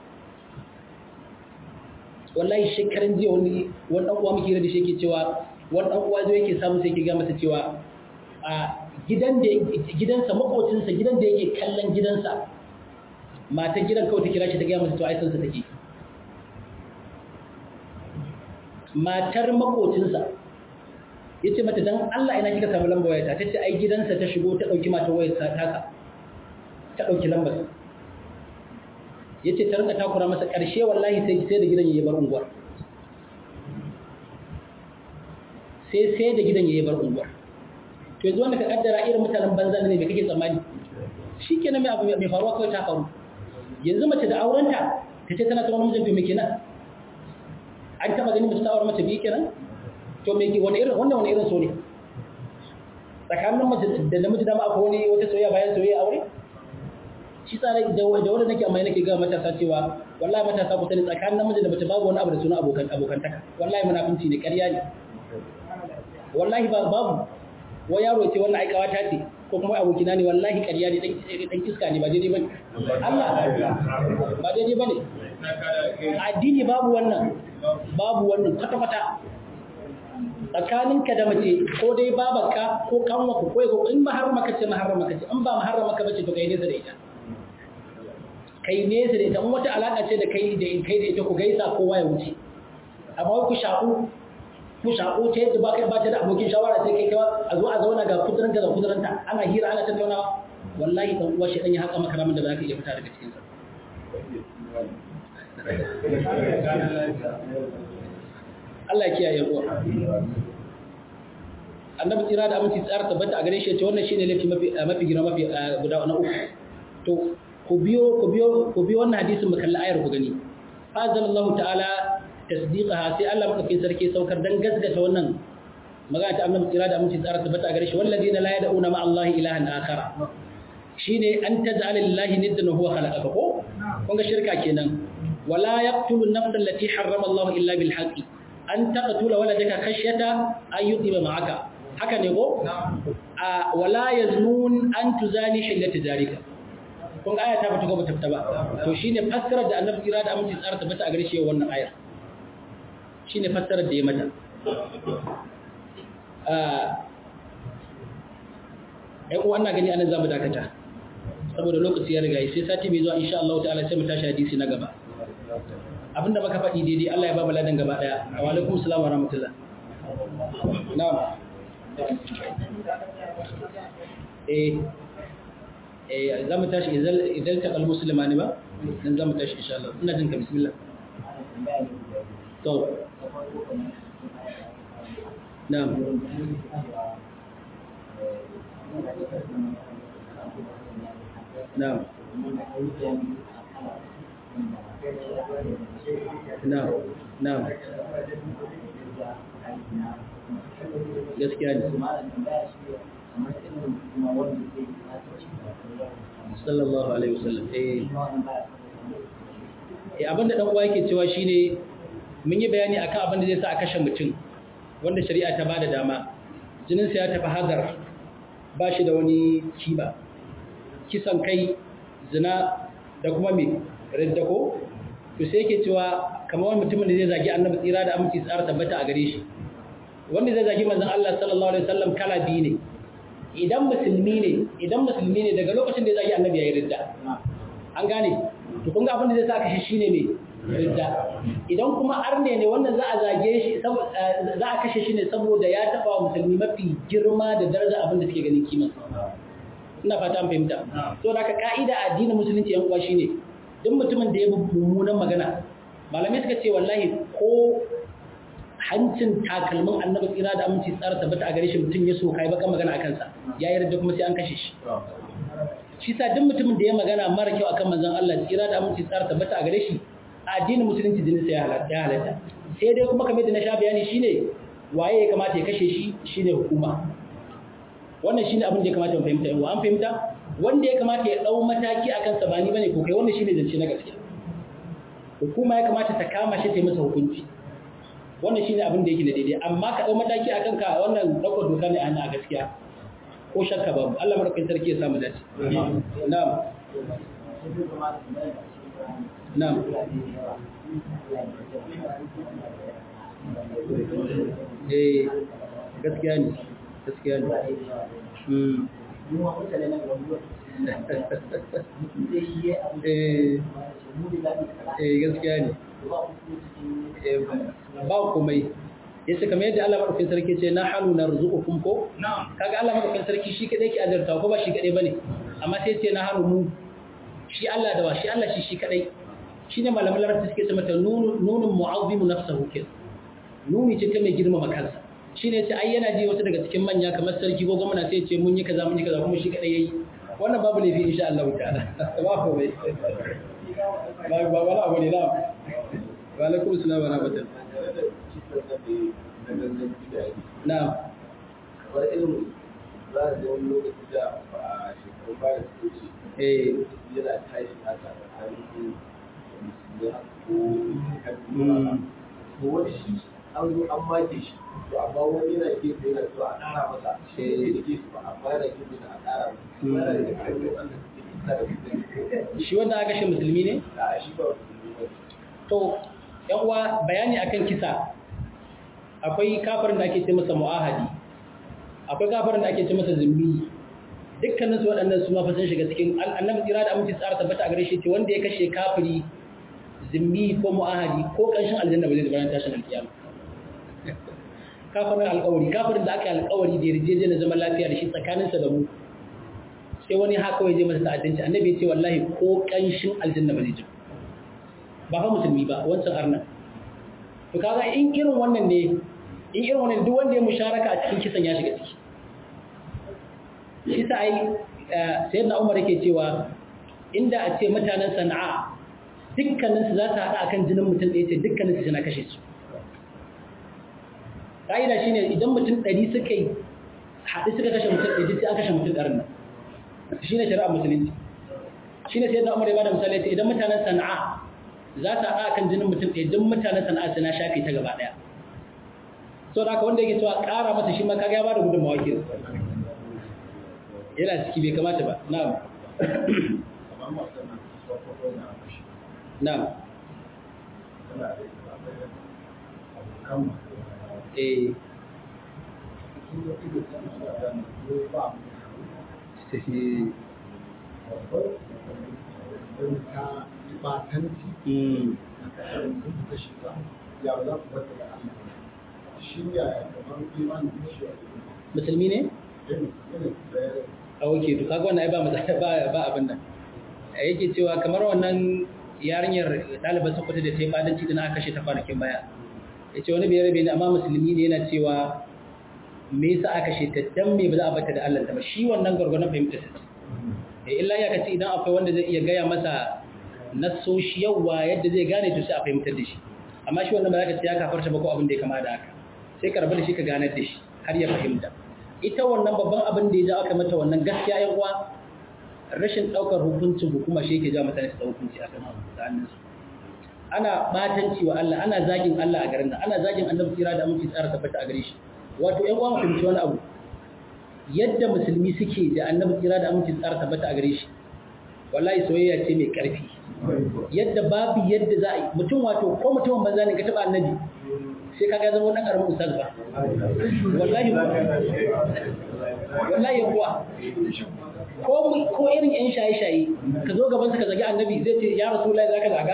wallahi shekaran jiya wani wani dan uwa muke da shi yake cewa wani dan uwa zai yake samu sai yake ga masa cewa a gidan da gidansa makocinsa gidan da yake kallon gidansa matan gidan kawai ta kira shi ta ga masa to ai sansa take matar makocinsa yace mata dan Allah ina kika samu lambar wayarta tace ai gidansa ta shigo ta dauki matar wayarsa taka ta dauki lambar ya ce ta rinka takura masa ƙarshe wallahi sai sai da gidan ya bar unguwar sai sai da gidan ya bar unguwar to yanzu wanda ka kaddara irin mutanen banza ne mai kake tsammani shi kenan mai abu mai faruwa kawai ta faru yanzu mace da aurenta ta ce tana tsawon mijin mai kenan an taɓa ganin mace ta aure mace biyu kenan to me wani irin wannan wani irin so ne tsakanin mace da namiji dama akwai wani wata soyayya bayan soyayya aure shi tsare da wanda nake amma nake ga matasa cewa wallahi matasa ku sani tsakanin namiji da mace babu wani abu da suna abokan abokantaka wallahi munafinci ne ƙarya ne wallahi ba babu wa yaro ce wannan aikawa ta ce ko kuma abokina ne wallahi ƙarya ne dan iska ne ba daidai bane Allah ba daidai bane addini babu wannan babu wannan kwata kwata tsakaninka da mace ko dai babarka ko kanwa ko ko in maharrama kace maharrama kace in ba maharrama ka bace to kai nesa da ita kai nesa da ita in wata alaka ce da kai da kai da ita ku gaisa kowa ya wuce amma ku shaku ku shaku ce yadda ba kai ba ta da abokin shawara sai kai kawa a zo a zauna ga kuduranta da kuduranta ana hira ana tattaunawa wallahi dan uwa shi dan ya haka maka ramin da ba ka iya fita daga cikin sa Allah ya kiyaye uwa annabi tsira da aminci tsara tabbata a gare shi ce wannan shine laifi mafi mafi girma mafi guda na uku to ku biyo ku biyo ku biyo wannan hadisin mu kalli ayar ku gani fazallahu ta'ala tasdiqaha sai Allah madaukakin sarki saukar dan gasgata wannan magana ta annabi tsira da aminci tsara tabbata a gare shi walladina la yad'una ma Allah ilahan akhara shine an taj'ala lillahi niddan huwa khalaqaka ko kun ga shirka kenan wala yaqtulu an-nafs allati harrama Allah illa bil haqqi an taqtula waladaka khashyata an yudiba ma'aka haka ne ko a wala yaznun an tuzani hillata jarika kun ga aya ta fita ko ba ta fita ba to shine fassarar da annabi kira da aminci tsara tabbata a gare shi wannan ayar shine fassarar da ya mata a ai uwa ina gani anan zamu dakata saboda lokaci ya riga sai sati mai zuwa insha Allah ta'ala sai mu tashi hadisi na gaba abinda baka faɗi daidai Allah ya ba mu ladan gaba daya wa alaikum assalam wa rahmatullah na'am eh eh za mu tashi idan ta kal musulmani ba dan za mu tashi insha Allah ina jin ka bismillah to na'am na'am na'am na'am gaskiya ne sallallahu alaihi wasallam eh eh abinda dan uwa yake cewa shine mun yi bayani akan abin da zai sa a kashe mutum wanda shari'a ta bada dama jinin sa ya tafi hazar ba shi da wani kiba kisan kai zina da kuma me ridda ko to sai yake cewa kamar wani mutumin da zai zagi annabi tsira da aminci tsara tabbata a gare shi wanda zai zagi manzon Allah sallallahu alaihi wasallam kala biyu ne idan musulmi ne idan musulmi ne daga lokacin da ya zagi annabi yayi ridda an gane to kun ga abin da zai sa kashe shine me ridda idan kuma arne ne wannan za a zage shi za a kashe shi ne saboda ya taba wa musulmi mafi girma da daraja abin da suke ganin kima ina fata an fahimta to da ka ka'ida addinin musulunci yan uwa shine duk mutumin da ya bi mummunan magana malamai suka ce wallahi ko hancin takalmin annabi tsira da aminci tsara tabbata a gare shi mutum ya so kai baka magana akan sa ya yarda kuma sai an kashe shi shi sa duk mutumin da ya magana mara kyau akan manzon Allah tsira da aminci tsara tabbata a gare shi a addinin musulunci jinin sa ya halatta sai dai kuma kamar da na sha bayani shine waye ya kamata ya kashe shi shine hukuma wannan shine abin da ya kamata mu fahimta yau an fahimta wanda ya kamata ya dau mataki akan sa bani bane ko kai wannan shine zance na gaskiya hukuma ya kamata ta kama shi ta yi masa hukunci wannan shine abin da yake da daidai amma ka dau mataki akan ka wannan daukar doka ne a gaskiya ko shakka babu Allah madaukakin sarki ya samu dace na'am na'am eh gaskiya ne gaskiya ne mm eh gaskiya ne ba komai yace kamar yadda Allah madaukakin sarki ce na halu narzuqukum ko kaga Allah madaukakin sarki shi kadai ke azarta ko ba shi kadai bane amma sai ce na halu mu shi Allah da wa shi Allah shi shi kadai shine malaman larabci suke ce mata nunun mu'azzimu nafsuhu ke nuni ce ta mai girmama kansa shine yace ai yana ji wasu daga cikin manya kamar sarki ko gwamnati sai ce mun yi kaza mun yi kaza kuma shi kadai yayi wannan babu laifi insha Allah ta'ala ba komai ba ba wala abu ne na wa alaikum assalam wa rahmatullah na'am kamar irin za a wani lokaci da a shekaru baya su wuce eh yana tashi haka tsakanin musulmi ko kabila to wani shi an zo an make shi to amma wani yana gefe yana so a ƙara masa shi ne da gefe ba amma yana gefe da a ƙara masa yana da ƙarfi wanda suke isa da musulmi shi wanda aka shi musulmi ne a shi ba musulmi ba to yan uwa bayani akan kisa akwai kafirin da ake ce masa mu'ahadi akwai kafirin da ake ce masa zimmi dukkanin su waɗannan su ma fa sun shiga cikin annabi tsira da aminci tsara tabbata a gare shi ce wanda ya kashe kafiri zimmi ko mu'ahadi ko kanshin aljanna ba zai zama tashin alkiyama kafirin alƙawari kafirin da aka yi alƙawari da yarjejeniyar zaman lafiya da shi tsakaninsa da mu sai wani haka ya je masa ta'addanci annabi ya ce wallahi ko kanshin aljanna ba zai ji ba fa musulmi ba wancan arnan to kaga in irin wannan ne in irin wannan duk wanda ya musharaka a cikin kisan ya shiga ciki shi sa ai sayyidina Umar yake cewa inda a ce mutanen Sana'a dukkanin su za su hada akan jinin mutum da yace dukkanin su suna kashe su kaida shine idan mutum 100 suka yi haɗu suka kashe mutum 100 sai an kashe mutum 100 nan shine shari'a musulunci shine sayyidina Umar ya bada misali yace idan mutanen Sana'a za ta haɗa kan jinin mutum ɗaya duk mutanen sana'a suna shafe ta gaba ɗaya so da haka wanda yake cewa ƙara masa shi ma kaga ya bada gudunmawa ke yana ciki bai kamata ba na'am na'am eh Mm. musulmi ne? a oke to kaga wannan ai ba matsala ba ba abin nan a yake cewa kamar wannan yarinyar ɗaliban sokoto da ta yi fadanci da na aka kashe ta kwanakin baya ya ce wani bai rabe ne amma musulmi ne yana cewa me yasa aka kashe ta dan me ba za a bata da Allah ta ba shi wannan gurgurnan fahimta sa eh illa ya kace idan akwai wanda zai iya gaya masa nasoshi yawa yadda zai gane to sai a fahimtar da shi amma shi wannan ba za ka ce ya kafarta ba ko abin da ya kama da haka sai ka rabu da shi ka ganar da shi har ya fahimta ita wannan babban abin da ya ja aka mata wannan gaskiya yan uwa rashin daukar hukuncin hukuma shi yake ja mutane su dauki hukunci akan sa'annin su ana batanci wa Allah ana zagin Allah a garin nan ana zagin annabi tsira da aminci tsara tabbata a gare shi wato ƴan uwa mu fahimci wani abu yadda musulmi suke da annabi tsira da aminci tsara tabbata a gare shi wallahi soyayya ce mai karfi yadda babu yadda za a yi mutum wato ko mutumin banza ne ka taba annabi sai ka ga zama wannan karamin ustaz ba wallahi wallahi kuwa ko ko irin yan shaye shaye ka zo gaban ka zagi annabi zai ce ya rasulullahi zaka zaga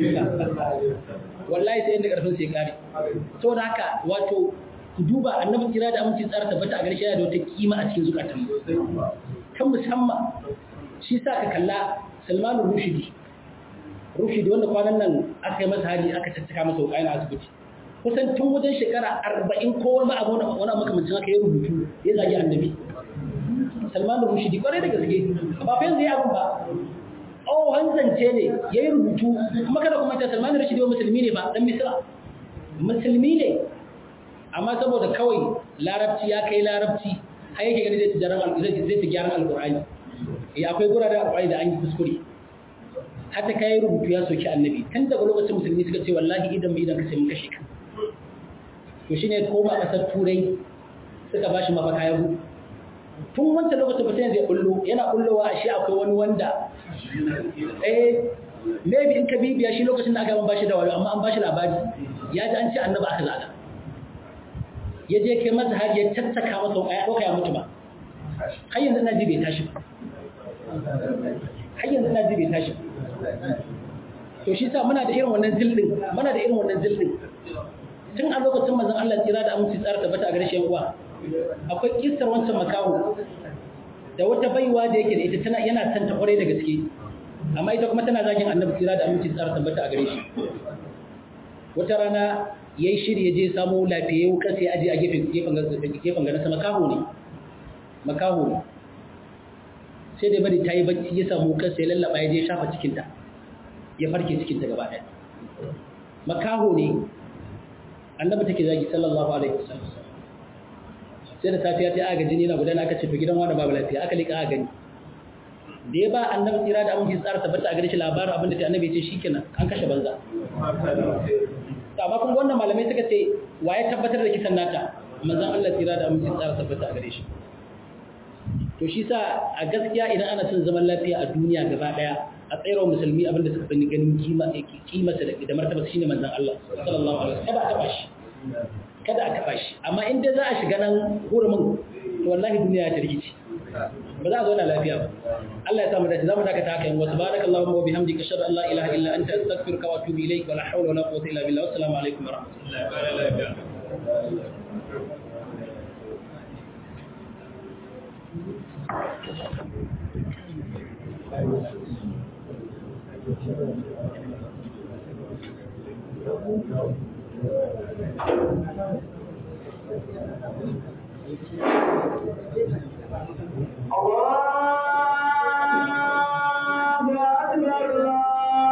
wallahi sai inda karfin sai kare saboda haka wato ku duba annabi kira da aminci tsara tabbata a gare shi yana da wata kima a cikin zukatan kan musamman shi sa ka kalla Salman Rushdi Rushdi wanda kwanan nan aka yi masa hari aka caccaka masa wuƙa yana asibiti kusan tun wajen shekara arba'in ko wani abu wani makamancin haka ya rubutu ya zagi annabi Salman Rushdi kwarai da gaske ba fa yanzu ya abin ba oh hanzance ne ya yi rubutu kuma kada kuma ta Salman Rushdi wa musulmi ne ba dan Misra musulmi ne amma saboda kawai larabci ya kai larabci har yake gani zai ci jaran zai ci gyaran alqur'ani eh akwai guraren alqur'ani da an yi kuskure hatta kai rubutu ya soki annabi tun daga lokacin musulmi suka ce wallahi idan mu idan ka sai mun kashe ka to shine koma kasar turai suka bashi mafaka ya gudu tun wancan lokacin mutum zai bullo yana bullowa a shi akwai wani wanda eh maybe in ka bibiya shi lokacin da aka ban bashi da wayo amma an bashi labari ya ji an ce annabi aka zaga ya je kai masa har ya tattaka masa ya ɗauka ya mutu ba har yanzu ina ji bai tashi ba har yanzu ina ji bai tashi ba to shi sa muna da irin wannan zildin muna da irin wannan zildin tun a lokacin manzon Allah tsira da aminci tsara tabbata a gare shi uwa akwai kissar wancan makaho da wata baiwa da yake da ita tana yana son ta kware da gaske amma ita kuma tana zagin annabi tsira da aminci tsara tabbata a gare shi wata rana yayi shiri ya je samu lafiye wuka sai aje a gefen gefen gefen ganin sa makaho ne makaho ne sai da bari tayi bacci ya samu wuka sai lallaba ya je shafa cikin ta ya farke cikin ta gaba daya makaho ne annabi take zagi sallallahu alaihi wasallam sai da safiya ta aga jini na gudana aka ce to gidan wani babu lafiya aka lika aka gani da ya ba annabi tsira da aminci tsara tabbata a gare shi labarin abin da ta annabi ce shikenan an kashe banza amma kuma wannan malamai suka ce wa ya tabbatar da kisan nata manzon Allah tsira da aminci tsara tabbata a gare shi to shi sa a gaskiya idan ana son zaman lafiya a duniya gaba daya a tsayarwa musulmi abinda suka fi ganin kima kimarsa da martaba shine manzon Allah sallallahu alaihi wasallam kada a taba shi kada a taba shi amma in dai za a shiga nan hurumin to wallahi duniya ta rikici ba za a zauna lafiya ba Allah ya samu dace zamu dakata haka yin wasu barakallahu wa bihamdika ashhadu an la ilaha illa anta astaghfiruka wa atubu ilayk wa la hawla wa la quwwata illa billah assalamu alaikum wa rahmatullahi Allah